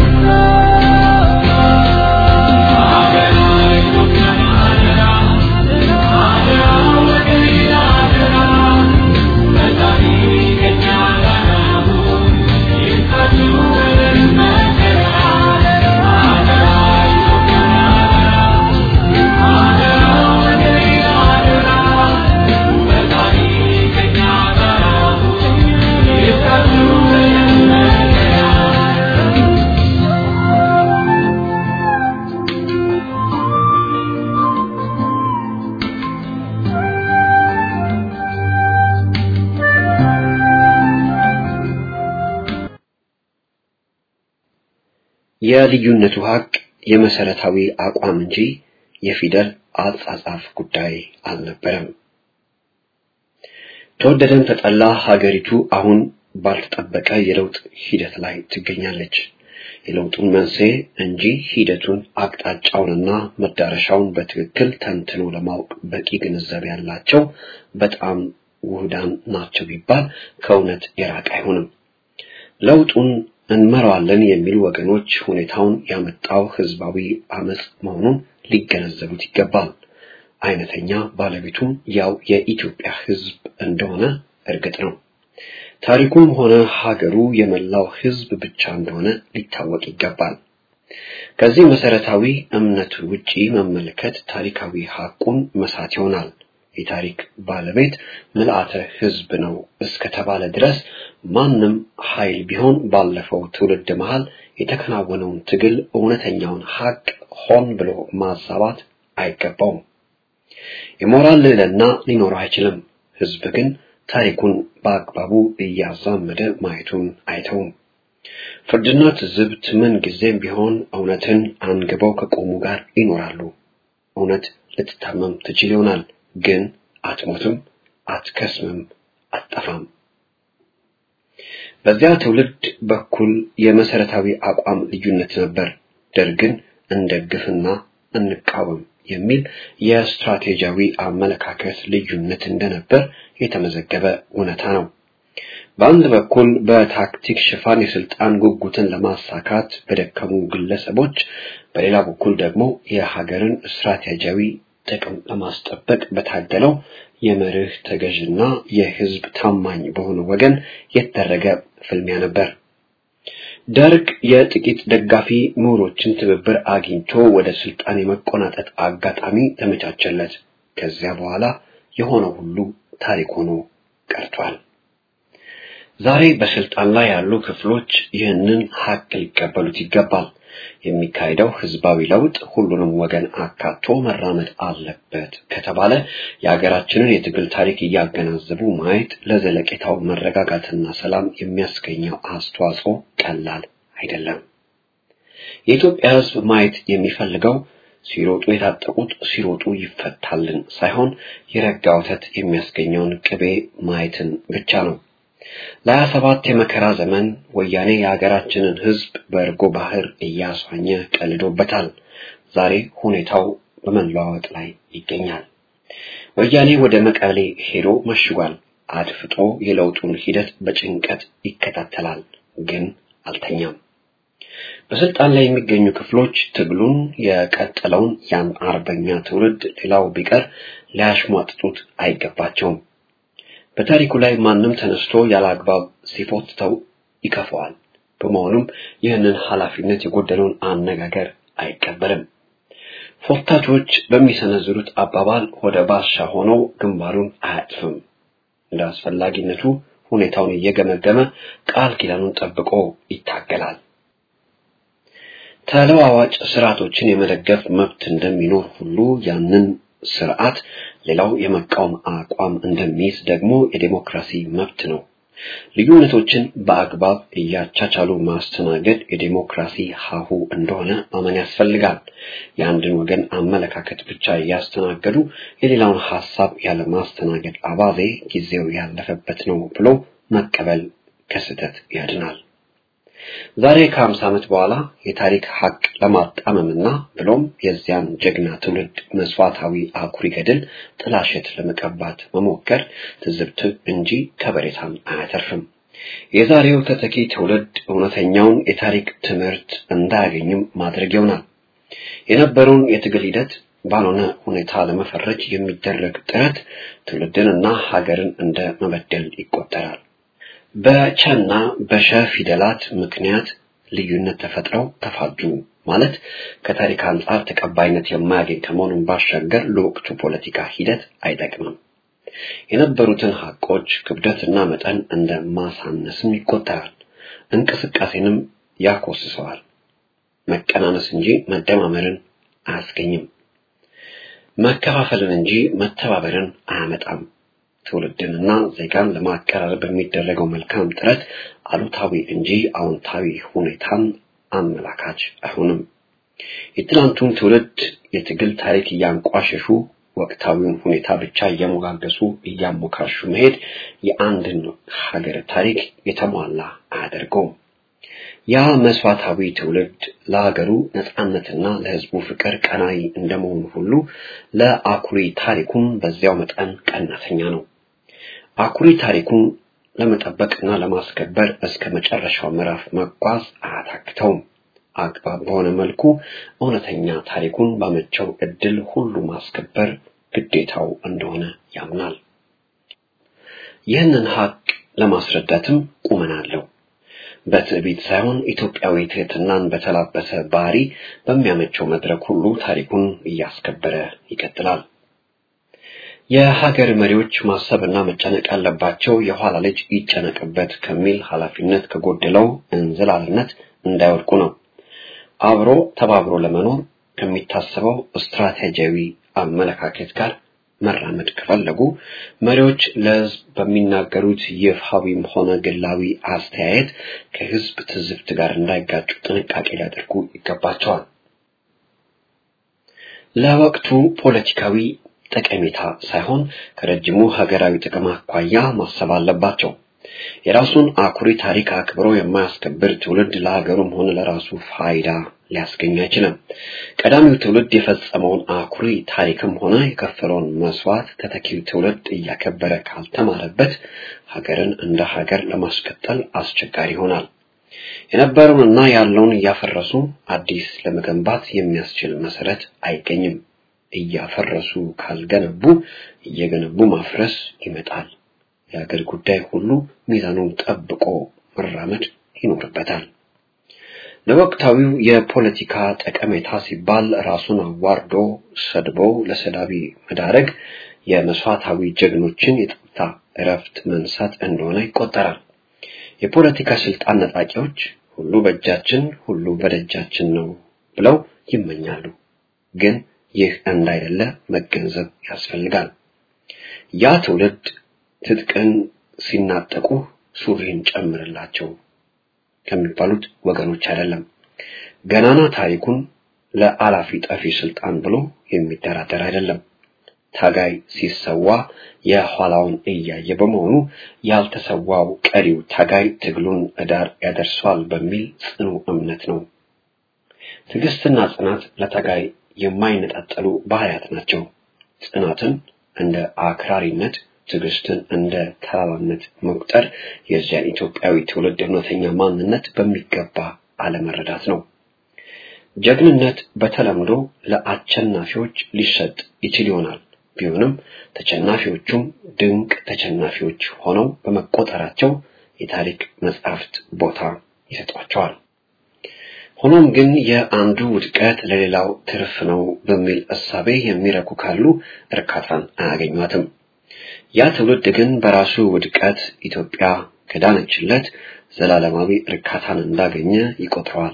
የልዩነቱ ሀቅ የመሰረታዊ አቋም እንጂ የፊደል አጻጻፍ ጉዳይ አልነበረም። ተወደደም ተጠላ ሀገሪቱ አሁን ባልተጠበቀ የለውጥ ሂደት ላይ ትገኛለች። የለውጡን መንስኤ እንጂ ሂደቱን አቅጣጫውንና መዳረሻውን በትክክል ተንትኖ ለማወቅ በቂ ግንዛቤ ያላቸው በጣም ውህዳን ናቸው ቢባል ከእውነት የራቀ አይሆንም። ለውጡን እንመራዋለን የሚሉ ወገኖች ሁኔታውን ያመጣው ህዝባዊ አመጽ መሆኑን ሊገነዘቡት ይገባል። አይነተኛ ባለቤቱም ያው የኢትዮጵያ ህዝብ እንደሆነ እርግጥ ነው። ታሪኩም ሆነ ሀገሩ የመላው ህዝብ ብቻ እንደሆነ ሊታወቅ ይገባል። ከዚህ መሰረታዊ እምነት ውጪ መመልከት ታሪካዊ ሀቁን መሳት ይሆናል። የታሪክ ባለቤት ምልአተ ህዝብ ነው እስከተባለ ድረስ ማንም ኃይል ቢሆን ባለፈው ትውልድ መሃል የተከናወነውን ትግል እውነተኛውን ሀቅ ሆን ብሎ ማዛባት አይገባውም። የሞራል ልዕልና ሊኖረው አይችልም። ህዝብ ግን ታሪኩን በአግባቡ እያዛመደ ማየቱን አይተውም። ፍርድና ትዝብት ምን ጊዜም ቢሆን እውነትን አንግበው ከቆሙ ጋር ይኖራሉ። እውነት ልትታመም ትችል ይሆናል፣ ግን አትሞትም፣ አትከስምም፣ አትጠፋም። በዚያ ትውልድ በኩል የመሰረታዊ አቋም ልዩነት ነበር። ደርግን እንደግፍና እንቃወም የሚል የስትራቴጂያዊ አመለካከት ልዩነት እንደነበር የተመዘገበ እውነታ ነው። በአንድ በኩል በታክቲክ ሽፋን የስልጣን ጉጉትን ለማሳካት በደከሙ ግለሰቦች፣ በሌላ በኩል ደግሞ የሀገርን ስትራቴጂያዊ ጥቅም ለማስጠበቅ በታገለው የመርህ ተገዥና የህዝብ ታማኝ በሆነ ወገን የተደረገ ፍልሚያ ነበር። ደርግ የጥቂት ደጋፊ ምሁሮችን ትብብር አግኝቶ ወደ ስልጣን የመቆናጠጥ አጋጣሚ ተመቻቸለት። ከዚያ በኋላ የሆነው ሁሉ ታሪክ ሆኖ ቀርቷል። ዛሬ በስልጣን ላይ ያሉ ክፍሎች ይህንን ሀቅ ሊቀበሉት ይገባል። የሚካሄደው ህዝባዊ ለውጥ ሁሉንም ወገን አካቶ መራመድ አለበት ከተባለ የሀገራችንን የትግል ታሪክ እያገናዘቡ ማየት ለዘለቄታው መረጋጋትና ሰላም የሚያስገኘው አስተዋጽኦ ቀላል አይደለም። የኢትዮጵያ ህዝብ ማየት የሚፈልገው ሲሮጡ የታጠቁት ሲሮጡ ይፈታልን ሳይሆን የረጋ ወተት የሚያስገኘውን ቅቤ ማየትን ብቻ ነው። ለሀያ ሰባት የመከራ ዘመን ወያኔ የሀገራችንን ህዝብ በእርጎ ባህር እያስዋኘ ቀልዶበታል። ዛሬ ሁኔታው በመለዋወጥ ላይ ይገኛል። ወያኔ ወደ መቀሌ ሄዶ መሽጓል። አድፍጦ የለውጡን ሂደት በጭንቀት ይከታተላል፣ ግን አልተኛም። በስልጣን ላይ የሚገኙ ክፍሎች ትግሉን የቀጠለውን ያን አርበኛ ትውልድ ሌላው ቢቀር ሊያሽሟጥጡት አይገባቸውም። በታሪኩ ላይ ማንም ተነስቶ ያለ አግባብ ሲፎትተው ይከፈዋል። በመሆኑም ይህንን ኃላፊነት የጎደለውን አነጋገር አይቀበልም። ፎታቾች በሚሰነዝሩት አባባል ወደ ባሻ ሆነው ግንባሩን አያጥፍም። እንደ አስፈላጊነቱ ሁኔታውን እየገመገመ ቃል ኪዳኑን ጠብቆ ይታገላል። ተለዋዋጭ ስርዓቶችን የመደገፍ መብት እንደሚኖር ሁሉ ያንን ስርዓት ሌላው የመቃወም አቋም እንደሚይዝ ደግሞ የዴሞክራሲ መብት ነው። ልዩነቶችን በአግባብ እያቻቻሉ ማስተናገድ የዴሞክራሲ ሀሁ እንደሆነ ማመን ያስፈልጋል። የአንድን ወገን አመለካከት ብቻ እያስተናገዱ የሌላውን ሀሳብ ያለ ማስተናገድ አባዜ ጊዜው ያለፈበት ነው ብሎ መቀበል ከስህተት ያድናል። ዛሬ ከሀምሳ ዓመት በኋላ የታሪክ ሀቅ ለማጣመምና ብሎም የዚያን ጀግና ትውልድ መስዋዕታዊ አኩሪ ገድል ጥላሸት ለመቀባት መሞከር ትዝብት እንጂ ከበሬታን አያተርፍም። የዛሬው ተተኪ ትውልድ እውነተኛውን የታሪክ ትምህርት እንዳያገኝም ማድረግ ይሆናል። የነበረውን የትግል ሂደት ባልሆነ ሁኔታ ለመፈረጅ የሚደረግ ጥረት ትውልድንና ሀገርን እንደ መበደል ይቆጠራል። በቸና በሸ ፊደላት ምክንያት ልዩነት ተፈጥረው ተፋጁ ማለት ከታሪክ አንጻር ተቀባይነት የማያገኝ ከመሆኑን ባሻገር ለወቅቱ ፖለቲካ ሂደት አይጠቅምም። የነበሩትን ሀቆች ክብደትና መጠን እንደ ማሳነስም ይቆጠራል። እንቅስቃሴንም ያኮስሰዋል። መቀናነስ እንጂ መደማመርን አያስገኝም። መከፋፈልን እንጂ መተባበርን አያመጣም። ትውልድንና ዜጋን ለማቀራረብ በሚደረገው መልካም ጥረት አሉታዊ እንጂ አዎንታዊ ሁኔታን አመላካች አይሆንም። የትናንቱን ትውልድ የትግል ታሪክ እያንቋሸሹ ወቅታዊውን ሁኔታ ብቻ እየሞጋገሱ እያሞካሹ መሄድ የአንድን ሀገር ታሪክ የተሟላ አያደርገውም። ያ መስዋዕታዊ ትውልድ ለሀገሩ ነጻነትና ለሕዝቡ ፍቅር ቀናይ እንደመሆኑ ሁሉ ለአኩሪ ታሪኩም በዚያው መጠን ቀናተኛ ነው። አኩሪ ታሪኩን ለመጠበቅና ለማስከበር እስከ መጨረሻው ምዕራፍ መጓዝ አያታክተውም። አግባብ በሆነ መልኩ እውነተኛ ታሪኩን ባመቸው እድል ሁሉ ማስከበር ግዴታው እንደሆነ ያምናል። ይህንን ሀቅ ለማስረዳትም ቁመና አለው። በትዕቢት ሳይሆን ኢትዮጵያዊ ትህትናን በተላበሰ ባህሪ በሚያመቸው መድረክ ሁሉ ታሪኩን እያስከበረ ይቀጥላል። የሀገር መሪዎች ማሰብና መጨነቅ ያለባቸው የኋላ ልጅ ይጨነቅበት ከሚል ኃላፊነት ከጎደለው እንዝላልነት እንዳይወድቁ ነው። አብሮ ተባብሮ ለመኖር ከሚታሰበው ስትራቴጂያዊ አመለካከት ጋር መራመድ ከፈለጉ መሪዎች ለሕዝብ በሚናገሩት ይፋዊም ሆነ ግላዊ አስተያየት ከሕዝብ ትዝብት ጋር እንዳይጋጩ ጥንቃቄ ሊያደርጉ ይገባቸዋል። ለወቅቱ ፖለቲካዊ ጠቀሜታ ሳይሆን ከረጅሙ ሀገራዊ ጥቅም አኳያ ማሰብ አለባቸው። የራሱን አኩሪ ታሪክ አክብሮ የማያስከብር ትውልድ ለሀገሩም ሆነ ለራሱ ፋይዳ ሊያስገኝ አይችልም። ቀዳሚው ትውልድ የፈጸመውን አኩሪ ታሪክም ሆነ የከፈለውን መስዋዕት ተተኪው ትውልድ እያከበረ ካልተማረበት ሀገርን እንደ ሀገር ለማስቀጠል አስቸጋሪ ይሆናል። የነበረውንና ያለውን እያፈረሱ አዲስ ለመገንባት የሚያስችል መሰረት አይገኝም። እያፈረሱ ካልገነቡ እየገነቡ ማፍረስ ይመጣል። የሀገር ጉዳይ ሁሉ ሚዛኑን ጠብቆ መራመድ ይኖርበታል። ለወቅታዊው የፖለቲካ ጠቀሜታ ሲባል ራሱን አዋርዶ ሰድቦ ለሰዳቢ መዳረግ የመስዋዕታዊ ጀግኖችን የጡረታ እረፍት መንሳት እንደሆነ ይቆጠራል። የፖለቲካ ስልጣን ነጣቂዎች ሁሉ በእጃችን ሁሉ በደጃችን ነው ብለው ይመኛሉ። ግን ይህ እንዳይደለ መገንዘብ ያስፈልጋል። ያ ትውልድ ትጥቅን ሲናጠቁ ሱሪን ጨምርላቸው ከሚባሉት ወገኖች አይደለም። ገናና ታሪኩን ለአላፊ ጠፊ ስልጣን ብሎ የሚደራደር አይደለም። ታጋይ ሲሰዋ የኋላውን እያየ በመሆኑ ያልተሰዋው ቀሪው ታጋይ ትግሉን እዳር ያደርሷል በሚል ጽኑ እምነት ነው። ትዕግስትና ጽናት ለታጋይ የማይነጣጠሉ ባህሪያት ናቸው። ጽናትን እንደ አክራሪነት፣ ትዕግስትን እንደ ተላላነት መቁጠር የዚያን ኢትዮጵያዊ ትውልድ እውነተኛ ማንነት በሚገባ አለመረዳት ነው። ጀግንነት በተለምዶ ለአሸናፊዎች ሊሰጥ ይችል ይሆናል። ቢሆንም ተሸናፊዎቹም ድንቅ ተሸናፊዎች ሆነው በመቆጠራቸው የታሪክ መጻሕፍት ቦታ ይሰጧቸዋል። ሆኖም ግን የአንዱ ውድቀት ለሌላው ትርፍ ነው በሚል እሳቤ የሚረኩ ካሉ እርካታን አያገኟትም። ያ ትውልድ ግን በራሱ ውድቀት ኢትዮጵያ ከዳነችለት ዘላለማዊ እርካታን እንዳገኘ ይቆጥረዋል።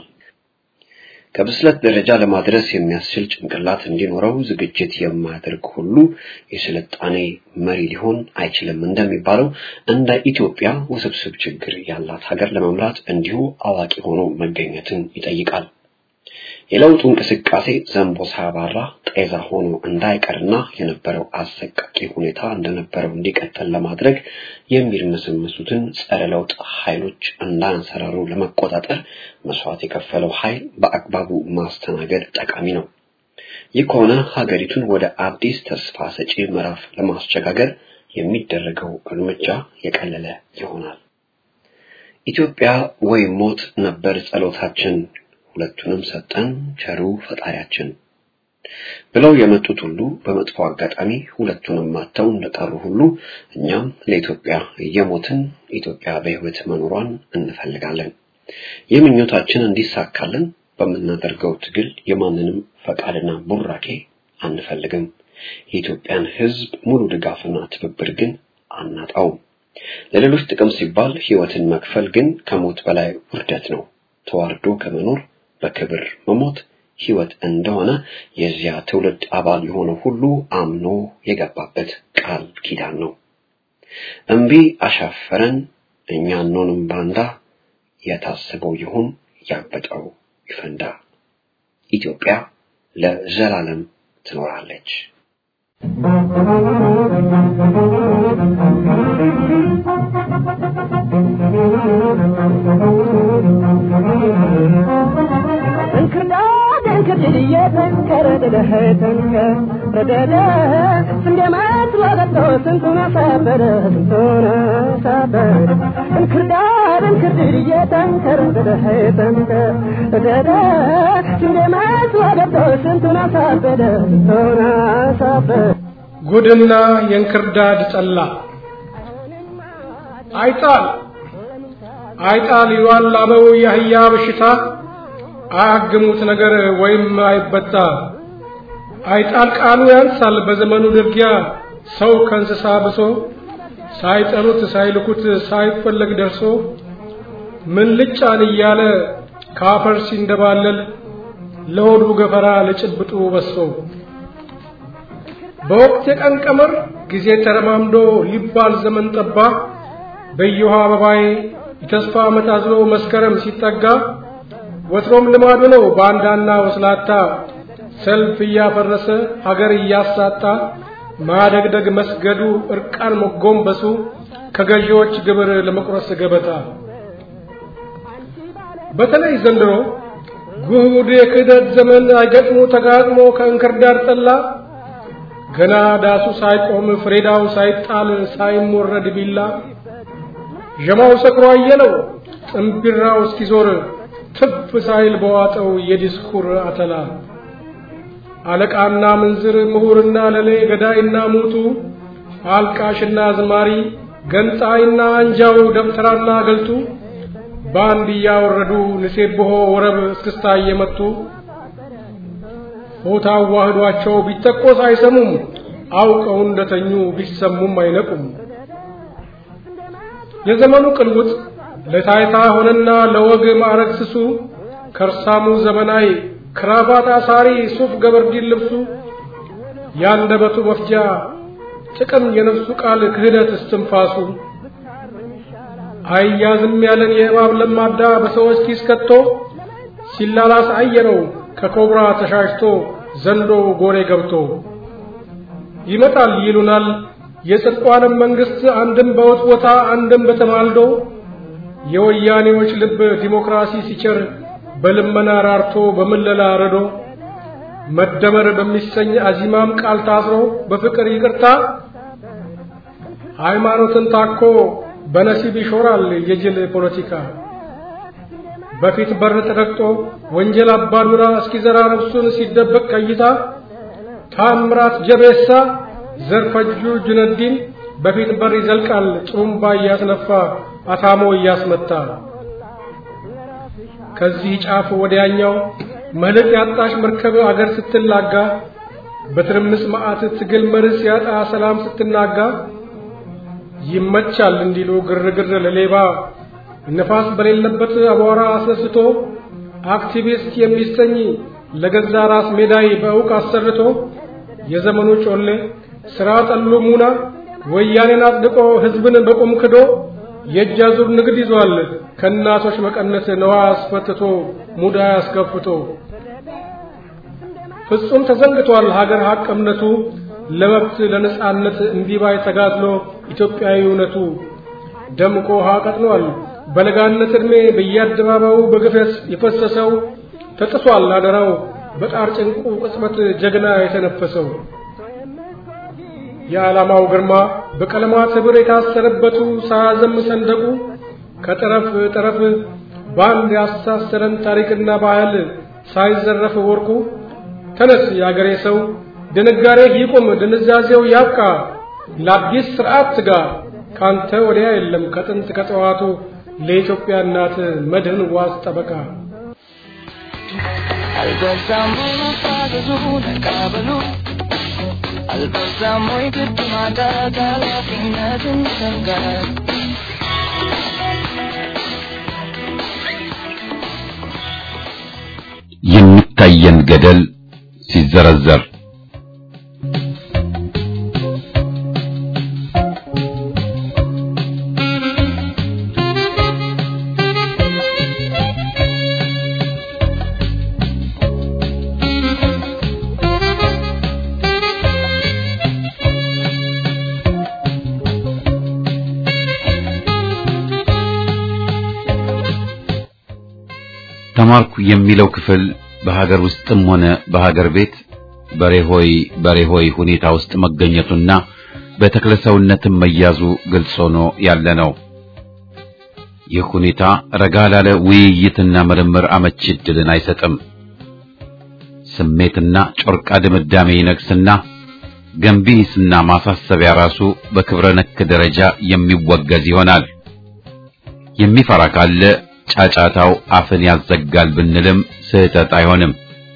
ከብስለት ደረጃ ለማድረስ የሚያስችል ጭንቅላት እንዲኖረው ዝግጅት የማያደርግ ሁሉ የስልጣኔ መሪ ሊሆን አይችልም እንደሚባለው እንደ ኢትዮጵያ ውስብስብ ችግር ያላት ሀገር ለመምራት እንዲሁ አዋቂ ሆኖ መገኘትን ይጠይቃል። የለውጡ እንቅስቃሴ ዘንቦ ሳያባራ ጤዛ ሆኖ እንዳይቀርና የነበረው አሰቃቂ ሁኔታ እንደነበረው እንዲቀጥል ለማድረግ የሚርመሰመሱትን ጸረ ለውጥ ኃይሎች እንዳያንሰራሩ ለመቆጣጠር መስዋዕት የከፈለው ኃይል በአግባቡ ማስተናገድ ጠቃሚ ነው። ይህ ከሆነ ሀገሪቱን ወደ አዲስ ተስፋ ሰጪ ምዕራፍ ለማስቸጋገር የሚደረገው እርምጃ የቀለለ ይሆናል። ኢትዮጵያ ወይ ሞት ነበር ጸሎታችን ሁለቱንም ሰጠን ቸሩ ፈጣሪያችን ብለው የመጡት ሁሉ በመጥፎ አጋጣሚ ሁለቱንም ማተው እንደቀሩ ሁሉ እኛም ለኢትዮጵያ እየሞትን ኢትዮጵያ በሕይወት መኖሯን እንፈልጋለን። ይህ ምኞታችን እንዲሳካልን በምናደርገው ትግል የማንንም ፈቃድና ቡራኬ አንፈልግም። የኢትዮጵያን ሕዝብ ሙሉ ድጋፍና ትብብር ግን አናጣውም። ለሌሎች ጥቅም ሲባል ሕይወትን መክፈል ግን ከሞት በላይ ውርደት ነው። ተዋርዶ ከመኖር በክብር መሞት ሕይወት እንደሆነ የዚያ ትውልድ አባል የሆነ ሁሉ አምኖ የገባበት ቃል ኪዳን ነው። እምቢ አሻፈረን እኛ አንሆንም ባንዳ፣ የታሰበው ይሁን ያበጠው ይፈንዳ። ኢትዮጵያ ለዘላለም ትኖራለች። እንክርዳድ እንክርድድ እየተንከረደደ ተንከረደደ ስንዴ መስሎ ገብቶ ስንቱን አሳበደ ስንቱን አሳበደ እንክርዳድ እንክርድድ እየተንከረደደ ተንከረደደ ስንዴ መስሎ ገብቶ ስንቱን አሳበደ ስንቱን አሳበደ ጉድና የእንክርዳድ ጠላ አይጣል አይጣል ይሏል ላበው የአህያ በሽታ አያግሙት ነገር ወይም አይበጣ አይጣል ቃሉ ያንሳል በዘመኑ ድርጊያ ሰው ከእንስሳ ብሶ ሳይጠሩት ሳይልኩት ሳይፈለግ ደርሶ ምን ልጫን እያለ ካፈር ሲንደባለል ለሆዱ ገፈራ ለጭብጡ በሶ በወቅት የቀን ቀመር ጊዜ ተረማምዶ ሊባል ዘመን ጠባ በየውሃ አበባዬ የተስፋ ዓመት አዝሎ መስከረም ሲጠጋ ወትሮም ልማዱ ነው ባንዳና ወስላታ ሰልፍ እያፈረሰ ሀገር እያሳጣ ማደግደግ መስገዱ እርቃን መጎንበሱ ከገዢዎች ግብር ለመቁረስ ገበታ በተለይ ዘንድሮ ጉድ የክህደት ዘመን አይገጥሞ ተጋጥሞ ከእንክርዳድ ጠላ ገና ዳሱ ሳይቆም ፍሬዳው ሳይጣል ሳይሞረድ ቢላ ዠማው ሰክሮ አየለው ጥምቢራው እስኪዞር ትፍ ሳይል በዋጠው የዲስኩር አተላ አለቃና ምንዝር ምሁርና ለሌ ገዳይና ሙቱ አልቃሽና ዝማሪ ገንጣይና አንጃው ደብተራና ገልቱ በአንድ እያወረዱ ንሴብሖ ወረብ እስክስታ እየመቱ ሆታ አዋህዷቸው ቢተቆስ አይሰሙም አውቀው እንደተኙ ቢሰሙም አይነቁም። የዘመኑ ቅልውጥ ለታይታ ሆነና ለወግ ማዕረግ ስሱ ከርሳሙ ዘመናዊ ክራባት አሳሪ ሱፍ ገበርዲን ልብሱ ያንደበቱ መፍጃ ጥቅም የነፍሱ ቃል ክህደት እስትንፋሱ አያዝም ያለን የእባብ ለማዳ በሰዎች ኪስ ከቶ ሲላላስ አየነው ከኮብራ ተሻሽቶ ዘንዶ ጎሬ ገብቶ ይመጣል ይሉናል የጽድቋንም መንግስት አንድም በውትወታ አንድም በተማልዶ የወያኔዎች ልብ ዲሞክራሲ ሲቸር በልመና ራርቶ በምለላ ረዶ መደመር በሚሰኝ አዚማም ቃል ታስሮ በፍቅር ይቅርታ ሃይማኖትን ታኮ በነሲብ ይሾራል የጅል ፖለቲካ በፊት በር ተረግጦ ወንጀል አባዱራ እስኪዘራ ነፍሱን ሲደበቅ ቀይታ ታምራት ጀቤሳ ዘርፈጁ ጁነዲን በፊት በር ይዘልቃል ጥሩምባ እያስነፋ አታሞ እያስመታ ከዚህ ጫፍ ወዲያኛው መልሕቅ ያጣሽ መርከብ አገር ስትላጋ በትርምስ መዓት ትግል መርስ ያጣ ሰላም ስትናጋ ይመቻል እንዲሉ ግርግር ለሌባ ነፋስ በሌለበት አቧራ አስነስቶ አክቲቪስት የሚሰኝ ለገዛ ራስ ሜዳይ በእውቅ አሰርቶ የዘመኑ ጮሌ ስራ ጠሉ ሙና ወያኔን አጽድቆ ህዝብን በቁም ክዶ የእጅ አዙር ንግድ ይዟል ከእናቶች መቀነት ነዋ አስፈትቶ ሙዳ አስከፍቶ ፍጹም ተዘንግቷል ሀገር ሀቅ እምነቱ ለመብት ለነጻነት እንዲባይ ተጋድሎ ኢትዮጵያዊ እውነቱ ደምቆ ውሃ ቀጥኗል በለጋነት ዕድሜ በየአደባባዩ በግፈት የፈሰሰው ተጥሷል አደራው በጣር ጭንቁ ቅጽበት ጀግና የተነፈሰው የዓላማው ግርማ በቀለማት ህብር የታሰረበቱ ሳያዘም ሰንደቁ ከጠረፍ ጠረፍ በአንድ ያሳሰረን ታሪክና ባህል ሳይዘረፍ ወርቁ ተነስ የአገሬ ሰው ድንጋሬ ይቁም ድንዛዜው ያብቃ ለአዲስ ስርዓት ትጋ ካንተ ወዲያ የለም ከጥንት ከጠዋቱ ለኢትዮጵያ እናት መድህን ዋስ ጠበቃ አልበዛም ወይ መፋዘዙ ነቃበሉ አልበዛም ወይ ግድ ማጣት ኃላፊነትን ሰንጋት የሚታየን ገደል ሲዘረዘር ተማርኩ የሚለው ክፍል በሀገር ውስጥም ሆነ በሀገር ቤት በሬሆይ በሬሆይ ሁኔታ ውስጥ መገኘቱና በተክለሰውነትም መያዙ ግልጽ ሆኖ ያለ ነው። ይህ ሁኔታ ረጋ ላለ ውይይትና ምርምር አመቺ ዕድልን አይሰጥም። ስሜትና ጮርቃ ድምዳሜ ይነግስና ገንቢ ሂስና ማሳሰቢያ ራሱ በክብረ ነክ ደረጃ የሚወገዝ ይሆናል። የሚፈራ ካለ ጫጫታው አፍን ያዘጋል ብንልም ስህተት አይሆንም።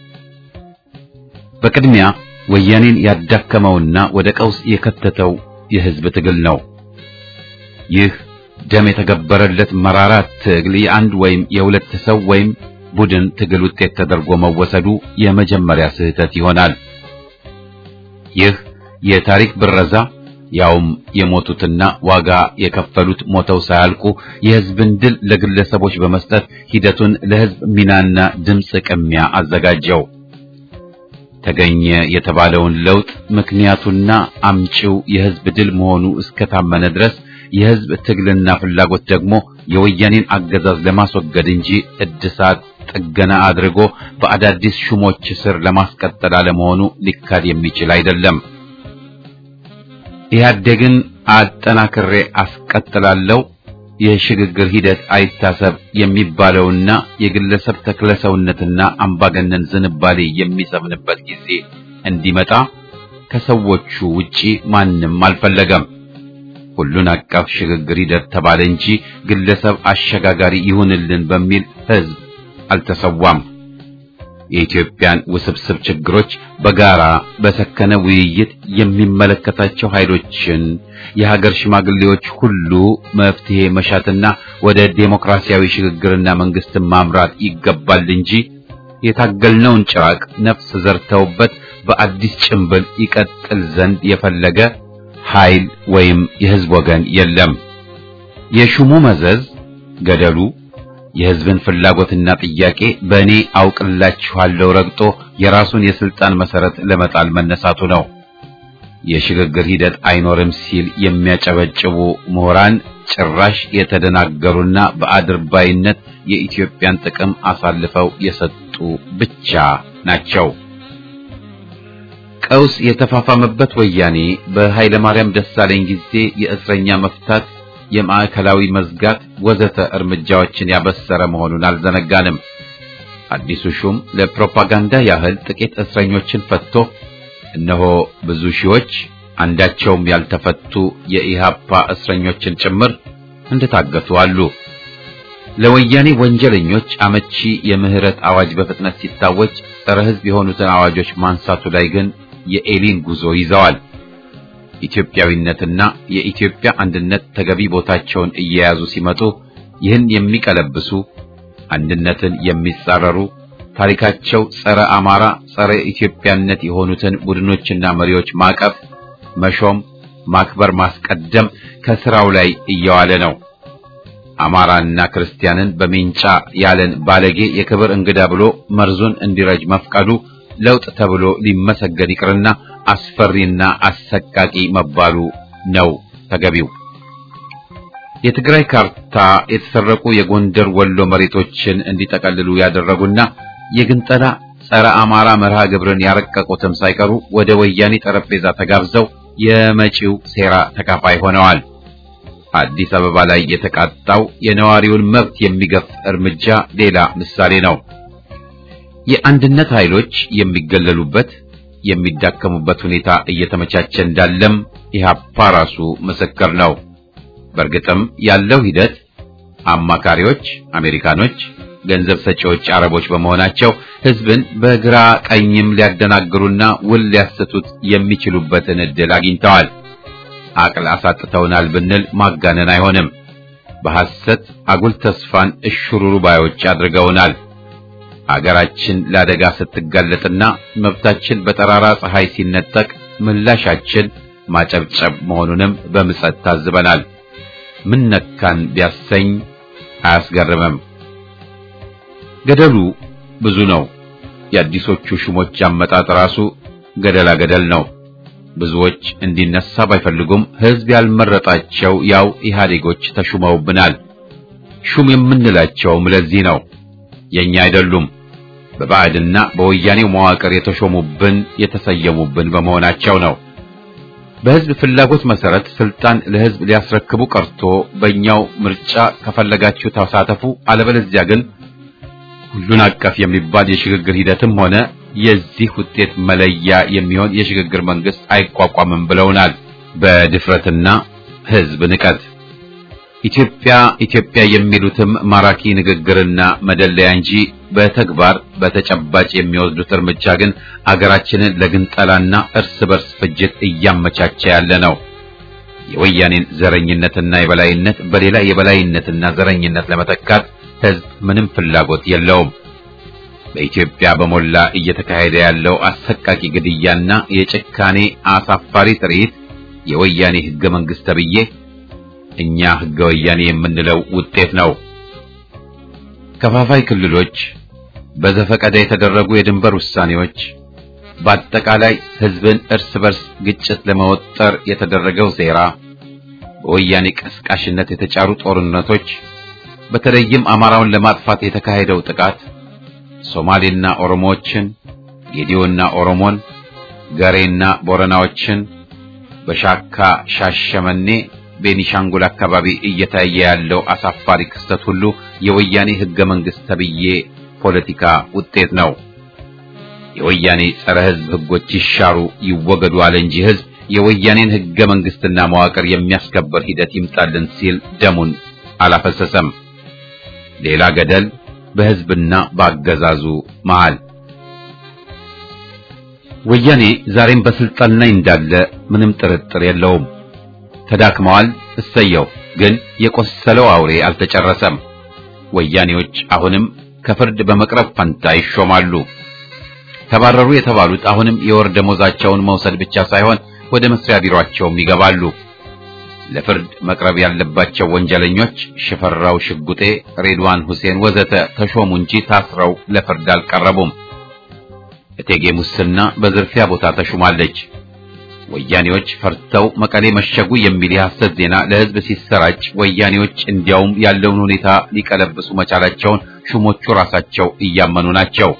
በቅድሚያ ወያኔን ያዳከመውና ወደ ቀውስ የከተተው የህዝብ ትግል ነው። ይህ ደም የተገበረለት መራራ ትግል የአንድ ወይም የሁለት ሰው ወይም ቡድን ትግል ውጤት ተደርጎ መወሰዱ የመጀመሪያ ስህተት ይሆናል። ይህ የታሪክ ብረዛ ያውም የሞቱትና ዋጋ የከፈሉት ሞተው ሳያልቁ የህዝብን ድል ለግለሰቦች በመስጠት ሂደቱን ለህዝብ ሚናና ድምፅ ቅሚያ አዘጋጀው። ተገኘ የተባለውን ለውጥ ምክንያቱና አምጪው የህዝብ ድል መሆኑ እስከታመነ ድረስ የህዝብ ትግልና ፍላጎት ደግሞ የወያኔን አገዛዝ ለማስወገድ እንጂ እድሳት ጥገና አድርጎ በአዳዲስ ሹሞች ስር ለማስቀጠል አለመሆኑ ሊካድ የሚችል አይደለም። ኢህአዴግን አጠናክሬ አስቀጥላለሁ፣ የሽግግር ሂደት አይታሰብ የሚባለውና የግለሰብ ተክለሰውነትና አምባገነን ዝንባሌ የሚሰምንበት ጊዜ እንዲመጣ ከሰዎቹ ውጪ ማንም አልፈለገም። ሁሉን አቀፍ ሽግግር ሂደት ተባለ እንጂ ግለሰብ አሸጋጋሪ ይሁንልን በሚል ህዝብ አልተሰዋም። የኢትዮጵያን ውስብስብ ችግሮች በጋራ በሰከነ ውይይት የሚመለከታቸው ኃይሎችን የሀገር ሽማግሌዎች ሁሉ መፍትሄ መሻትና ወደ ዴሞክራሲያዊ ሽግግርና መንግስትን ማምራት ይገባል እንጂ የታገልነውን ጭራቅ ነፍስ ዘርተውበት በአዲስ ጭንብል ይቀጥል ዘንድ የፈለገ ኃይል ወይም የህዝብ ወገን የለም። የሹሙ መዘዝ ገደሉ የህዝብን ፍላጎትና ጥያቄ በእኔ አውቅላችኋለሁ ረግጦ የራሱን የስልጣን መሰረት ለመጣል መነሳቱ ነው። የሽግግር ሂደት አይኖርም ሲል የሚያጨበጭቡ ምሁራን ጭራሽ የተደናገሩና በአድርባይነት የኢትዮጵያን ጥቅም አሳልፈው የሰጡ ብቻ ናቸው። ቀውስ የተፋፋመበት ወያኔ በኃይለ ማርያም ደሳለኝ ጊዜ የእስረኛ መፍታት የማዕከላዊ መዝጋት ወዘተ እርምጃዎችን ያበሰረ መሆኑን አልዘነጋንም። አዲሱ ሹም ለፕሮፓጋንዳ ያህል ጥቂት እስረኞችን ፈትቶ እነሆ ብዙ ሺዎች አንዳቸውም ያልተፈቱ የኢሃፓ እስረኞችን ጭምር እንደታገቱ አሉ። ለወያኔ ወንጀለኞች አመቺ የምህረት አዋጅ በፍጥነት ሲታወጅ ጸረ ሕዝብ የሆኑትን አዋጆች ማንሳቱ ላይ ግን የኤሊን ጉዞ ይዘዋል። ኢትዮጵያዊነትና የኢትዮጵያ አንድነት ተገቢ ቦታቸውን እየያዙ ሲመጡ ይህን የሚቀለብሱ አንድነትን የሚጻረሩ ታሪካቸው ጸረ አማራ፣ ጸረ ኢትዮጵያነት የሆኑትን ቡድኖችና መሪዎች ማቀፍ፣ መሾም፣ ማክበር፣ ማስቀደም ከስራው ላይ እየዋለ ነው። አማራና ክርስቲያንን በሜንጫ ያለን ባለጌ የክብር እንግዳ ብሎ መርዙን እንዲረጅ መፍቀዱ ለውጥ ተብሎ ሊመሰገን ይቅርና አስፈሪና አሰቃቂ መባሉ ነው ተገቢው። የትግራይ ካርታ የተሰረቁ የጎንደር ወሎ መሬቶችን እንዲጠቀልሉ ያደረጉና የግንጠላ ጸረ አማራ መርሃ ግብርን ያረቀቁትም ሳይቀሩ ወደ ወያኔ ጠረጴዛ ተጋብዘው የመጪው ሴራ ተካፋይ ሆነዋል። አዲስ አበባ ላይ የተቃጣው የነዋሪውን መብት የሚገፍ እርምጃ ሌላ ምሳሌ ነው። የአንድነት ኃይሎች የሚገለሉበት የሚዳከሙበት ሁኔታ እየተመቻቸ እንዳለም ኢህአፓ ራሱ ምስክር ነው። በእርግጥም ያለው ሂደት አማካሪዎች አሜሪካኖች፣ ገንዘብ ሰጪዎች አረቦች በመሆናቸው ህዝብን በግራ ቀኝም ሊያደናግሩና ውል ሊያሰቱት የሚችሉበትን ዕድል አግኝተዋል። አቅል አሳጥተውናል ብንል ማጋነን አይሆንም። በሐሰት አጉል ተስፋን እሽሩሩ ባዮች አድርገውናል። አገራችን ለአደጋ ስትጋለጥና መብታችን በጠራራ ፀሐይ ሲነጠቅ ምላሻችን ማጨብጨብ መሆኑንም በምጸት ታዝበናል። ምን ነካን ቢያሰኝ አያስገርምም። ገደሉ ብዙ ነው። የአዲሶቹ ሹሞች አመጣጥ ራሱ ገደላ ገደል ነው። ብዙዎች እንዲነሳ ባይፈልጉም ህዝብ ያልመረጣቸው ያው ኢህአዴጎች ተሹመውብናል። ሹም የምንላቸውም ለዚህ ነው። የኛ አይደሉም። በባዕድና በወያኔው መዋቅር የተሾሙብን የተሰየሙብን በመሆናቸው ነው። በህዝብ ፍላጎት መሰረት ስልጣን ለህዝብ ሊያስረክቡ ቀርቶ በእኛው ምርጫ ከፈለጋችሁ ተሳተፉ፣ አለበለዚያ ግን ሁሉን አቀፍ የሚባል የሽግግር ሂደትም ሆነ የዚህ ውጤት መለያ የሚሆን የሽግግር መንግስት አይቋቋምም ብለውናል። በድፍረትና ህዝብ ንቀት ኢትዮጵያ ኢትዮጵያ የሚሉትም ማራኪ ንግግርና መደለያ እንጂ በተግባር በተጨባጭ የሚወስዱት እርምጃ ግን አገራችንን ለግንጠላና እርስ በርስ ፍጅት እያመቻቸ ያለ ነው። የወያኔን ዘረኝነትና የበላይነት በሌላ የበላይነትና ዘረኝነት ለመተካት ህዝብ ምንም ፍላጎት የለውም። በኢትዮጵያ በሞላ እየተካሄደ ያለው አሰቃቂ ግድያና የጭካኔ አሳፋሪ ትርኢት የወያኔ ህገ መንግስት ተብዬ እኛ ህገ ወያኔ የምንለው ውጤት ነው። ከፋፋይ ክልሎች፣ በዘፈቀደ የተደረጉ የድንበር ውሳኔዎች፣ በአጠቃላይ ህዝብን እርስ በርስ ግጭት ለመወጠር የተደረገው ሴራ፣ በወያኔ ቀስቃሽነት የተጫሩ ጦርነቶች፣ በተለይም አማራውን ለማጥፋት የተካሄደው ጥቃት ሶማሌና ኦሮሞዎችን፣ ጌዲዮና ኦሮሞን፣ ገሬና ቦረናዎችን በሻካ ሻሸመኔ ቤኒሻንጉል አካባቢ እየታየ ያለው አሳፋሪ ክስተት ሁሉ የወያኔ ህገ መንግስት ተብዬ ፖለቲካ ውጤት ነው። የወያኔ ጸረ ህዝብ ህጎች ይሻሩ ይወገዱ አለ እንጂ ህዝብ የወያኔን ህገ መንግስትና መዋቅር የሚያስከበር ሂደት ይምጣልን ሲል ደሙን አላፈሰሰም። ሌላ ገደል በህዝብና በአገዛዙ መሃል። ወያኔ ዛሬም በስልጣን ላይ እንዳለ ምንም ጥርጥር የለውም። ተዳክመዋል፣ እሰየው። ግን የቆሰለው አውሬ አልተጨረሰም። ወያኔዎች አሁንም ከፍርድ በመቅረብ ፈንታ ይሾማሉ። ተባረሩ የተባሉት አሁንም የወር ደሞዛቸውን መውሰድ ብቻ ሳይሆን ወደ መስሪያ ቢሮአቸውም ይገባሉ። ለፍርድ መቅረብ ያለባቸው ወንጀለኞች ሽፈራው ሽጉጤ፣ ሬድዋን ሁሴን ወዘተ ተሾሙ እንጂ ታስረው ለፍርድ አልቀረቡም። እቴጌ ሙስና በዝርፊያ ቦታ ተሹማለች። ወያኔዎች ፈርተው መቀሌ መሸጉ የሚል የሐሰት ዜና ለህዝብ ሲሰራጭ ወያኔዎች እንዲያውም ያለውን ሁኔታ ሊቀለብሱ መቻላቸውን ሹሞቹ ራሳቸው እያመኑ ናቸው።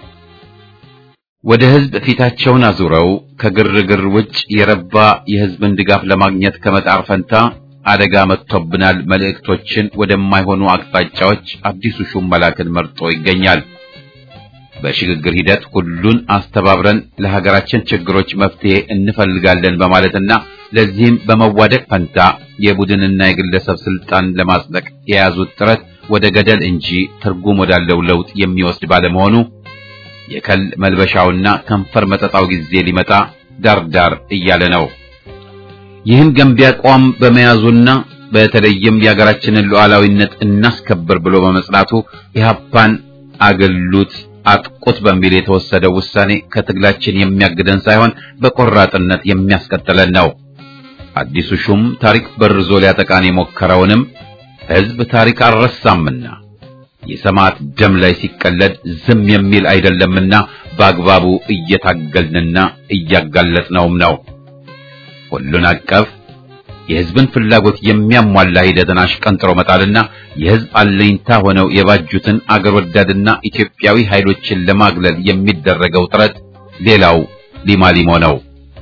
ወደ ህዝብ ፊታቸውን አዙረው ከግርግር ውጭ የረባ የህዝብን ድጋፍ ለማግኘት ከመጣር ፈንታ አደጋ መጥቶብናል መልእክቶችን ወደማይሆኑ አቅጣጫዎች አዲሱ ሹም መላክን መርጦ ይገኛል። በሽግግር ሂደት ሁሉን አስተባብረን ለሀገራችን ችግሮች መፍትሄ እንፈልጋለን በማለትና ለዚህም በመዋደቅ ፈንታ የቡድንና የግለሰብ ስልጣን ለማጽደቅ የያዙት ጥረት ወደ ገደል እንጂ ትርጉም ወዳለው ለውጥ የሚወስድ ባለመሆኑ የከል መልበሻውና ከንፈር መጠጣው ጊዜ ሊመጣ ዳርዳር እያለ ነው። ይህን ገንቢ አቋም በመያዙና በተለይም የሀገራችንን ሉዓላዊነት እናስከብር ብሎ በመጽናቱ ኢህአፓን አገሉት አጥቁት በሚል የተወሰደው ውሳኔ ከትግላችን የሚያግደን ሳይሆን በቆራጥነት የሚያስቀጥለን ነው። አዲሱ ሹም ታሪክ በርዞ ሊያጠቃን የሞከረውንም ህዝብ ታሪክ አልረሳምና የሰማዕት ደም ላይ ሲቀለድ ዝም የሚል አይደለምና በአግባቡ እየታገልንና እያጋለጥነውም ነው። ሁሉን አቀፍ የህዝብን ፍላጎት የሚያሟላ ሂደትን አሽቀንጥሮ መጣልና የህዝብ አለኝታ ሆነው የባጁትን አገር ወዳድና ኢትዮጵያዊ ኃይሎችን ለማግለል የሚደረገው ጥረት ሌላው ሊማሊሞ ነው።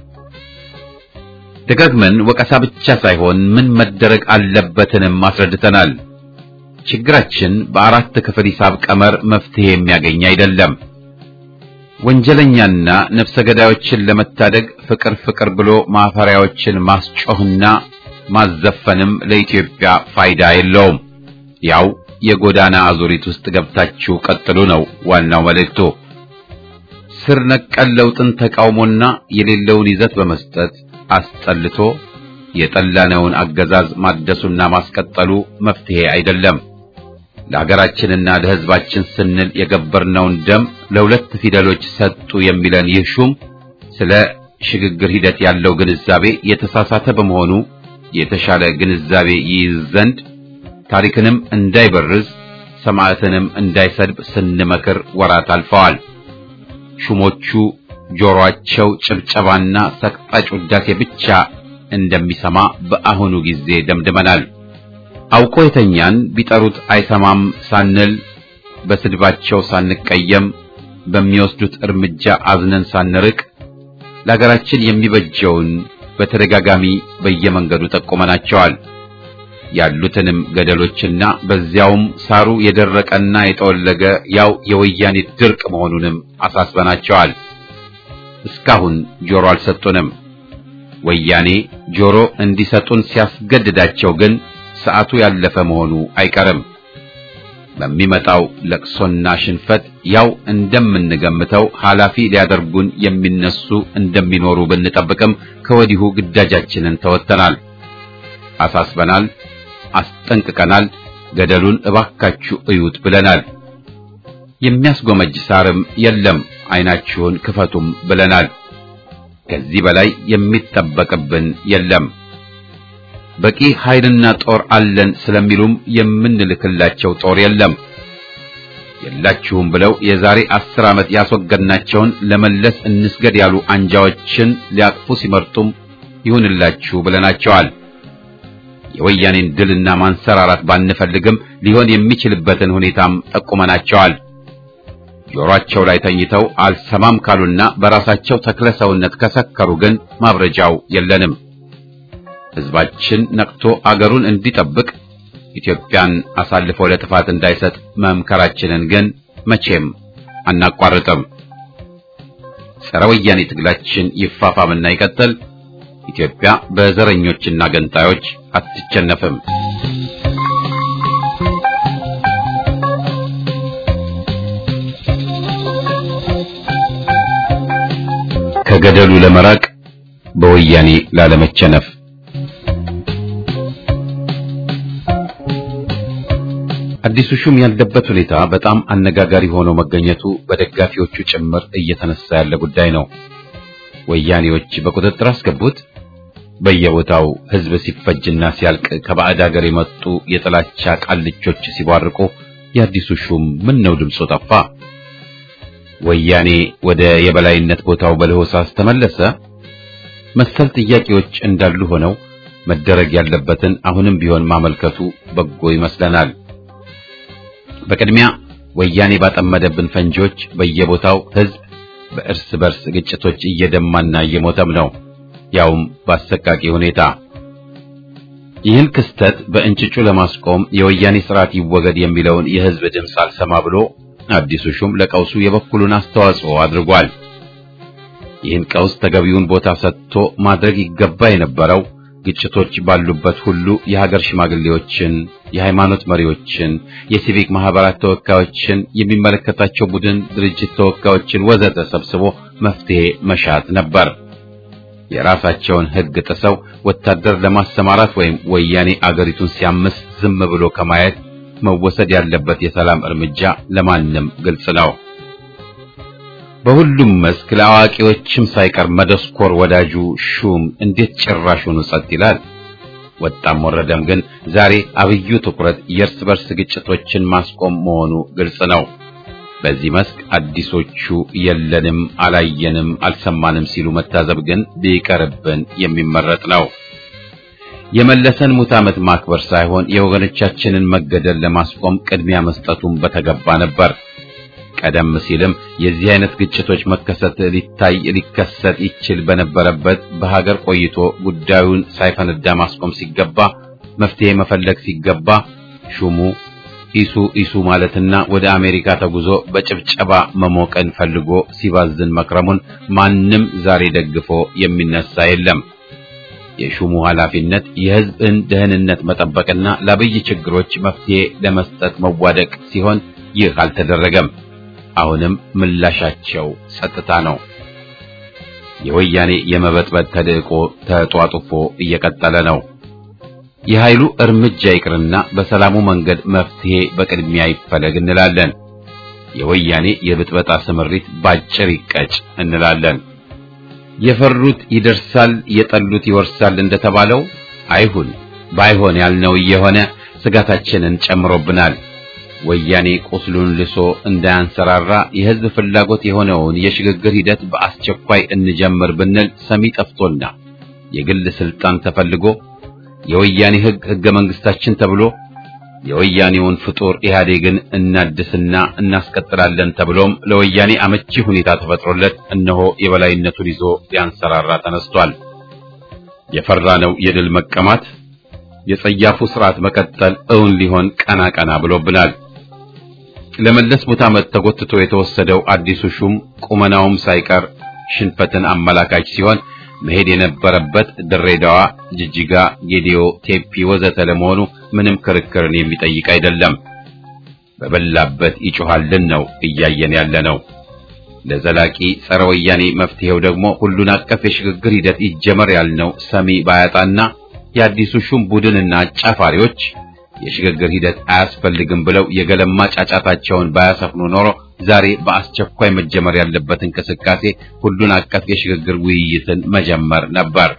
ደጋግመን ወቀሳ ብቻ ሳይሆን ምን መደረግ አለበትንም አስረድተናል። ችግራችን በአራት ክፍል ሂሳብ ቀመር መፍትሄ የሚያገኝ አይደለም። ወንጀለኛና ነፍሰ ገዳዮችን ለመታደግ ፍቅር ፍቅር ብሎ ማፈሪያዎችን ማስጮህና ማዘፈንም ለኢትዮጵያ ፋይዳ የለውም። ያው የጎዳና አዙሪት ውስጥ ገብታችሁ ቀጥሉ ነው ዋናው መልእክቱ። ስር ነቀል ለውጥን ተቃውሞና የሌለውን ይዘት በመስጠት አስጠልቶ የጠላነውን አገዛዝ ማደሱና ማስቀጠሉ መፍትሄ አይደለም። ለሀገራችንና ለሕዝባችን ስንል የገበርነውን ደም ለሁለት ፊደሎች ሰጡ የሚለን ይህ ሹም ስለ ሽግግር ሂደት ያለው ግንዛቤ የተሳሳተ በመሆኑ የተሻለ ግንዛቤ ይይዝ ዘንድ ታሪክንም እንዳይበርዝ ሰማዕትንም እንዳይሰድብ ስንመክር ወራት አልፈዋል። ሹሞቹ ጆሮአቸው ጭብጨባና ሰቅጣጭ ውዳሴ ብቻ እንደሚሰማ በአሁኑ ጊዜ ደምድመናል። አውቆ የተኛን ቢጠሩት አይሰማም ሳንል በስድባቸው ሳንቀየም በሚወስዱት እርምጃ አዝነን ሳንርቅ ለሀገራችን የሚበጀውን በተደጋጋሚ በየመንገዱ ጠቁመናቸዋል። ያሉትንም ገደሎችና በዚያውም ሳሩ የደረቀና የጠወለገ ያው የወያኔ ድርቅ መሆኑንም አሳስበናቸዋል። እስካሁን ጆሮ አልሰጡንም። ወያኔ ጆሮ እንዲሰጡን ሲያስገድዳቸው ግን ሰዓቱ ያለፈ መሆኑ አይቀርም። በሚመጣው ለቅሶና ሽንፈት ያው እንደምንገምተው ኃላፊ ሊያደርጉን የሚነሱ እንደሚኖሩ ብንጠብቅም ከወዲሁ ግዳጃችንን ተወጥተናል፣ አሳስበናል፣ አስጠንቅቀናል። ገደሉን እባካችሁ እዩት ብለናል። የሚያስጎመጅ ሳርም የለም፣ ዓይናችሁን ክፈቱም ብለናል። ከዚህ በላይ የሚጠበቅብን የለም። በቂ ኃይልና ጦር አለን ስለሚሉም የምንልክላቸው ጦር የለም። የላችሁም ብለው የዛሬ አስር ዓመት ያስወገድናቸውን ለመለስ እንስገድ ያሉ አንጃዎችን ሊያቅፉ ሲመርጡም ይሁንላችሁ ብለናቸዋል። የወያኔን ድልና ማንሰራራት ባንፈልግም ሊሆን የሚችልበትን ሁኔታም ጠቁመናቸዋል። ጆሮአቸው ላይ ተኝተው አልሰማም ካሉና በራሳቸው ተክለ ሰውነት ከሰከሩ ግን ማብረጃው የለንም። ሕዝባችን ነቅቶ አገሩን እንዲጠብቅ ኢትዮጵያን አሳልፎ ለጥፋት እንዳይሰጥ መምከራችንን ግን መቼም አናቋርጥም። ጸረ ወያኔ ትግላችን ይፋፋምና ይቀጥል። ኢትዮጵያ በዘረኞችና ገንጣዮች አትቸነፍም። ከገደሉ ለመራቅ በወያኔ ላለመቸነፍ አዲሱ ሹም ያለበት ሁኔታ በጣም አነጋጋሪ ሆኖ መገኘቱ በደጋፊዎቹ ጭምር እየተነሳ ያለ ጉዳይ ነው። ወያኔዎች በቁጥጥር አስገቡት። በየቦታው ሕዝብ ሲፈጅና ሲያልቅ ከባዕድ ሀገር የመጡ የጥላቻ ቃልቾች ሲቧርቁ የአዲሱ ሹም ምን ነው ድምፁ ጠፋ? ወያኔ ወደ የበላይነት ቦታው በለሆሳስ ተመለሰ? መሰል ጥያቄዎች እንዳሉ ሆነው መደረግ ያለበትን አሁንም ቢሆን ማመልከቱ በጎ ይመስለናል። በቅድሚያ ወያኔ ባጠመደብን ፈንጂዎች በየቦታው ሕዝብ በእርስ በርስ ግጭቶች እየደማና እየሞተም ነው፣ ያውም በአሰቃቂ ሁኔታ። ይህን ክስተት በእንጭጩ ለማስቆም የወያኔ ስርዓት ይወገድ የሚለውን የሕዝብ ድምፅ አልሰማ ብሎ አዲሱ ሹም ለቀውሱ የበኩሉን አስተዋጽኦ አድርጓል። ይህን ቀውስ ተገቢውን ቦታ ሰጥቶ ማድረግ ይገባ የነበረው ግጭቶች ባሉበት ሁሉ የሀገር ሽማግሌዎችን፣ የሃይማኖት መሪዎችን፣ የሲቪክ ማህበራት ተወካዮችን፣ የሚመለከታቸው ቡድን ድርጅት ተወካዮችን ወዘተ ሰብስቦ መፍትሄ መሻት ነበር። የራሳቸውን ሕግ ጥሰው ወታደር ለማሰማራት ወይም ወያኔ አገሪቱን ሲያምስ ዝም ብሎ ከማየት መወሰድ ያለበት የሰላም እርምጃ ለማንም ግልጽ ነው። በሁሉም መስክ ለአዋቂዎችም ሳይቀር መደስኮር ወዳጁ ሹም እንዴት ጭራሹኑ ጸጥ ይላል? ወጣም ወረደም ግን ዛሬ አብዩ ትኩረት የእርስ በርስ ግጭቶችን ማስቆም መሆኑ ግልጽ ነው። በዚህ መስክ አዲሶቹ የለንም፣ አላየንም፣ አልሰማንም ሲሉ መታዘብ ግን ቢቀርብን የሚመረጥ ነው። የመለሰን ሙት ዓመት ማክበር ሳይሆን የወገኖቻችንን መገደል ለማስቆም ቅድሚያ መስጠቱን በተገባ ነበር። ቀደም ሲልም የዚህ አይነት ግጭቶች መከሰት ሊታይ ሊከሰት ይችል በነበረበት በሀገር ቆይቶ ጉዳዩን ሳይፈነዳ ማስቆም ሲገባ መፍትሄ መፈለግ ሲገባ ሹሙ ኢሱ ኢሱ ማለትና ወደ አሜሪካ ተጉዞ በጭብጨባ መሞቀን ፈልጎ ሲባዝን መክረሙን ማንም ዛሬ ደግፎ የሚነሳ የለም። የሹሙ ኃላፊነት የሕዝብን ደህንነት መጠበቅና ለአብይ ችግሮች መፍትሄ ለመስጠት መዋደቅ ሲሆን ይህ አልተደረገም። አሁንም ምላሻቸው ጸጥታ ነው። የወያኔ የመበጥበጥ ተልዕቆ ተጧጡፎ እየቀጠለ ነው። የኃይሉ እርምጃ ይቅርና በሰላሙ መንገድ መፍትሄ በቅድሚያ ይፈለግ እንላለን። የወያኔ የብጥበጣ ስምሪት ባጭር ይቀጭ እንላለን። የፈሩት ይደርሳል፣ የጠሉት ይወርሳል እንደተባለው አይሁን። ባይሆን ያልነው እየሆነ ስጋታችንን ጨምሮብናል። ወያኔ ቁስሉን ልሶ እንዳያንሰራራ የሕዝብ ፍላጎት የሆነውን የሽግግር ሂደት በአስቸኳይ እንጀምር ብንል ሰሚ ጠፍቶና የግል ስልጣን ተፈልጎ የወያኔ ሕግ ሕገ መንግስታችን ተብሎ የወያኔውን ፍጡር ኢህአዴግን እናድስና እናስቀጥላለን ተብሎም ለወያኔ አመቺ ሁኔታ ተፈጥሮለት እነሆ የበላይነቱን ይዞ ሊያንሰራራ ተነስቷል። የፈራነው የድል መቀማት የጸያፉ ስርዓት መቀጠል እውን ሊሆን ቀና ቀና ብሎብናል። ለመለስ ሙት ዓመት ተጎትቶ የተወሰደው አዲሱ ሹም ቁመናውም ሳይቀር ሽንፈትን አመላካች ሲሆን መሄድ የነበረበት ድሬዳዋ፣ ጅጅጋ፣ ጌዲዮ፣ ቴፒ ወዘተ ለመሆኑ ምንም ክርክርን የሚጠይቅ አይደለም። በበላበት ይጮሃልን ነው እያየን ያለ ነው። ለዘላቂ ጸረ ወያኔ መፍትሄው ደግሞ ሁሉን አቀፍ የሽግግር ሂደት ይጀመር ያልነው ሰሚ ባያጣና የአዲሱ ሹም ቡድንና አጫፋሪዎች የሽግግር ሂደት አያስፈልግም ብለው የገለማ ጫጫታቸውን ባያሰፍኑ ኖሮ ዛሬ በአስቸኳይ መጀመር ያለበት እንቅስቃሴ ሁሉን አቀፍ የሽግግር ውይይትን መጀመር ነበር።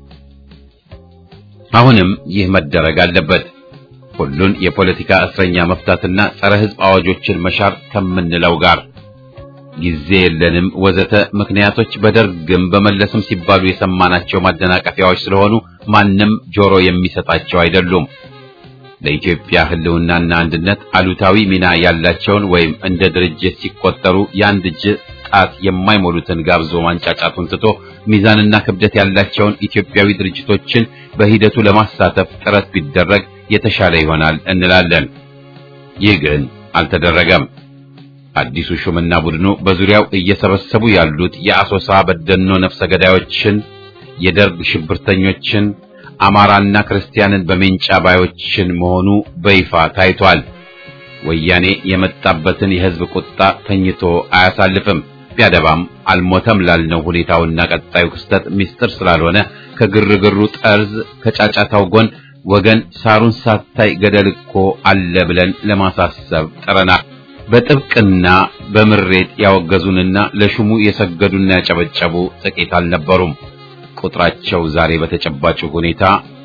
አሁንም ይህ መደረግ አለበት። ሁሉን የፖለቲካ እስረኛ መፍታትና ጸረ ሕዝብ አዋጆችን መሻር ከምንለው ጋር ጊዜ የለንም ወዘተ ምክንያቶች በደርግም በመለስም ሲባሉ የሰማናቸው ማደናቀፊያዎች ስለሆኑ ማንም ጆሮ የሚሰጣቸው አይደሉም። ለኢትዮጵያ ሕልውናና አንድነት አሉታዊ ሚና ያላቸውን ወይም እንደ ድርጅት ሲቆጠሩ የአንድ እጅ ጣት የማይሞሉትን ጋብዞ ማንጫጫቱን ትቶ ሚዛንና ክብደት ያላቸውን ኢትዮጵያዊ ድርጅቶችን በሂደቱ ለማሳተፍ ጥረት ቢደረግ የተሻለ ይሆናል እንላለን። ይህ ግን አልተደረገም። አዲሱ ሹምና ቡድኑ በዙሪያው እየሰበሰቡ ያሉት የአሶሳ በደኖ ነፍሰ ገዳዮችን፣ የደርግ ሽብርተኞችን፣ አማራና ክርስቲያንን በሜንጫ ባዮችን መሆኑ በይፋ ታይቷል። ወያኔ የመጣበትን የሕዝብ ቁጣ ተኝቶ አያሳልፍም። ቢያደባም አልሞተም ላልነው ሁኔታውና ቀጣዩ ክስተት ምስጢር ስላልሆነ ከግርግሩ ጠርዝ ከጫጫታው ጎን ወገን ሳሩን ሳታይ ገደል እኮ አለ ብለን ለማሳሰብ ጥረናል። በጥብቅና በምሬት ያወገዙንና ለሹሙ የሰገዱና ያጨበጨቡ ጥቂት አልነበሩም። ቁጥራቸው ዛሬ በተጨባጭ ሁኔታ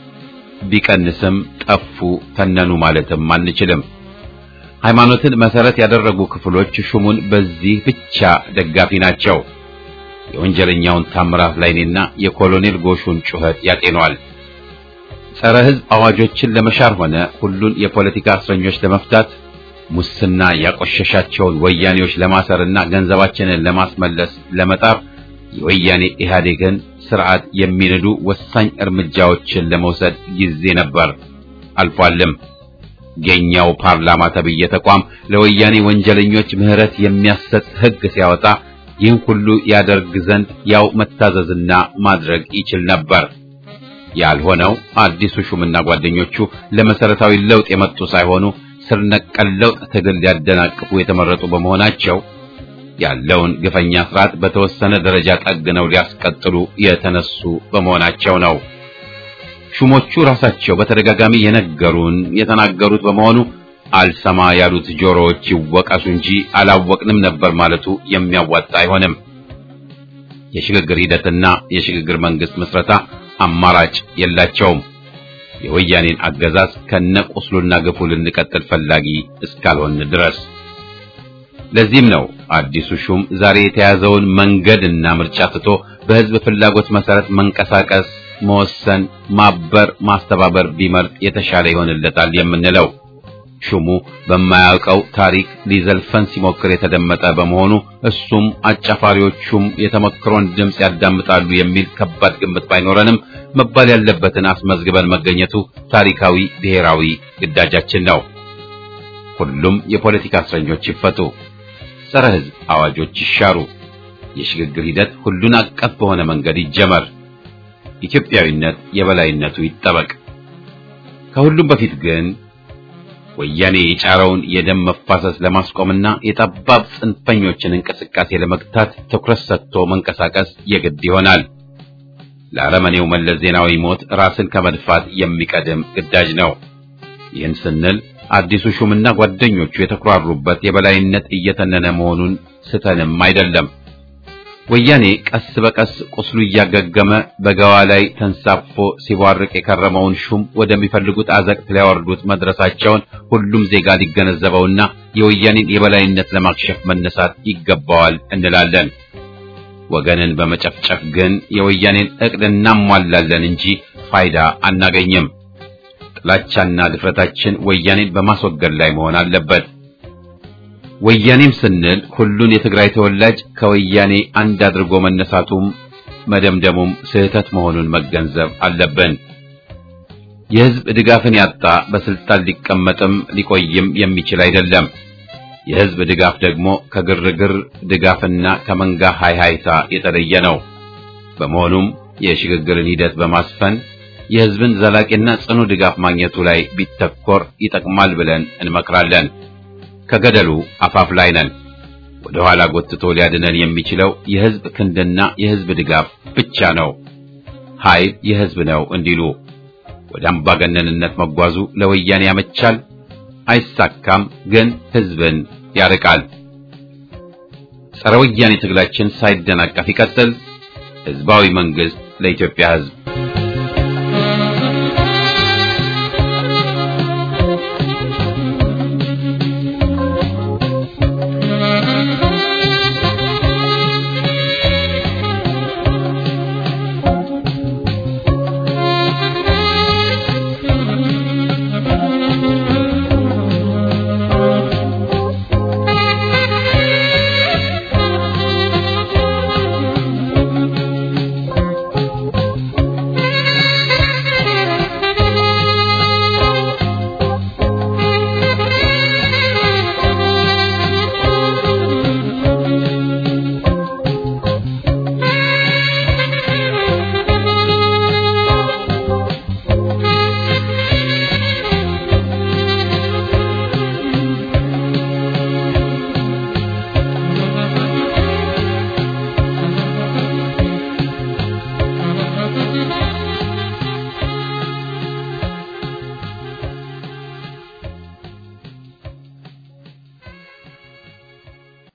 ቢቀንስም ጠፉ፣ ተነኑ ማለትም አንችልም። ሃይማኖትን መሰረት ያደረጉ ክፍሎች ሹሙን በዚህ ብቻ ደጋፊ ናቸው። የወንጀለኛውን ታምራት ላይኔና የኮሎኔል ጎሹን ጩኸት ያጤኗል። ጸረ ሕዝብ አዋጆችን ለመሻር ሆነ ሁሉን የፖለቲካ እስረኞች ለመፍታት ሙስና ያቆሸሻቸውን ወያኔዎች ለማሰርና ገንዘባችንን ለማስመለስ ለመጣር የወያኔ ኢህአዴግን ስርዓት የሚንዱ ወሳኝ እርምጃዎችን ለመውሰድ ጊዜ ነበር፣ አልፏልም። የኛው ፓርላማ ተብዬ ተቋም ለወያኔ ወንጀለኞች ምህረት የሚያሰጥ ሕግ ሲያወጣ ይህን ሁሉ ያደርግ ዘንድ ያው መታዘዝና ማድረግ ይችል ነበር። ያልሆነው አዲሱ ሹምና ጓደኞቹ ለመሰረታዊ ለውጥ የመጡ ሳይሆኑ ስር ነቀል ለውጥ ትግል ሊያደናቅፉ የተመረጡ በመሆናቸው ያለውን ግፈኛ ስርዓት በተወሰነ ደረጃ ጠግነው ሊያስቀጥሉ የተነሱ በመሆናቸው ነው። ሹሞቹ ራሳቸው በተደጋጋሚ የነገሩን የተናገሩት በመሆኑ አልሰማ ያሉት ጆሮዎች ይወቀሱ እንጂ አላወቅንም ነበር ማለቱ የሚያዋጣ አይሆንም። የሽግግር ሂደትና የሽግግር መንግስት ምስረታ አማራጭ የላቸውም። የወያኔን አገዛዝ ከነቁስሉና ግፉ ልንቀጥል ፈላጊ እስካልሆን ድረስ። ለዚህም ነው አዲሱ ሹም ዛሬ የተያዘውን መንገድና ምርጫ ትቶ በህዝብ ፍላጎት መሰረት መንቀሳቀስ፣ መወሰን፣ ማበር፣ ማስተባበር ቢመርጥ የተሻለ ይሆንለታል የምንለው። ሹሙ በማያውቀው ታሪክ ሊዘልፈን ሲሞክር የተደመጠ በመሆኑ እሱም አጫፋሪዎቹም የተመክሮን ድምፅ ያዳምጣሉ የሚል ከባድ ግምት ባይኖረንም መባል ያለበትን አስመዝግበን መገኘቱ ታሪካዊ ብሔራዊ ግዳጃችን ነው። ሁሉም የፖለቲካ እስረኞች ይፈቱ፣ ጸረ ህዝብ አዋጆች ይሻሩ፣ የሽግግር ሂደት ሁሉን አቀፍ በሆነ መንገድ ይጀመር፣ ኢትዮጵያዊነት የበላይነቱ ይጠበቅ። ከሁሉም በፊት ግን ወያኔ የጫረውን የደም መፋሰስ ለማስቆምና የጠባብ ጽንፈኞችን እንቅስቃሴ ለመግታት ትኩረት ሰጥቶ መንቀሳቀስ የግድ ይሆናል። ለአረመኔው መለስ ዜናዊ ሞት ራስን ከመድፋት የሚቀድም ግዳጅ ነው። ይህን ስንል አዲሱ ሹምና ጓደኞቹ የተኩራሩበት የበላይነት እየተነነ መሆኑን ስተንም አይደለም። ወያኔ ቀስ በቀስ ቁስሉ እያገገመ በገዋ ላይ ተንሳፎ ሲቧርቅ የከረመውን ሹም ወደሚፈልጉት አዘቅት ሊያወርዱት መድረሳቸውን ሁሉም ዜጋ ሊገነዘበውና የወያኔን የበላይነት ለማክሸፍ መነሳት ይገባዋል እንላለን። ወገንን በመጨፍጨፍ ግን የወያኔን ዕቅድ እናሟላለን እንጂ ፋይዳ አናገኝም። ጥላቻና ድፍረታችን ወያኔን በማስወገድ ላይ መሆን አለበት። ወያኔም ስንል ሁሉን የትግራይ ተወላጅ ከወያኔ አንድ አድርጎ መነሳቱም መደምደሙም ስህተት መሆኑን መገንዘብ አለብን። የሕዝብ ድጋፍን ያጣ በስልጣን ሊቀመጥም ሊቆይም የሚችል አይደለም። የሕዝብ ድጋፍ ደግሞ ከግርግር ድጋፍና ከመንጋ ሃይሃይታ የተለየ ነው። በመሆኑም የሽግግርን ሂደት በማስፈን የሕዝብን ዘላቂና ጽኑ ድጋፍ ማግኘቱ ላይ ቢተኮር ይጠቅማል ብለን እንመክራለን። ከገደሉ አፋፍ ላይ ነን። ወደ ኋላ ጎትቶ ሊያድነን የሚችለው የሕዝብ ክንድና የሕዝብ ድጋፍ ብቻ ነው። ኃይል የሕዝብ ነው እንዲሉ ወደ አምባገነንነት መጓዙ ለወያኔ ያመቻል፣ አይሳካም፣ ግን ሕዝብን ያርቃል። ጸረ ወያኔ ትግላችን ሳይደናቀፍ ይቀጥል። ሕዝባዊ መንግስት ለኢትዮጵያ ሕዝብ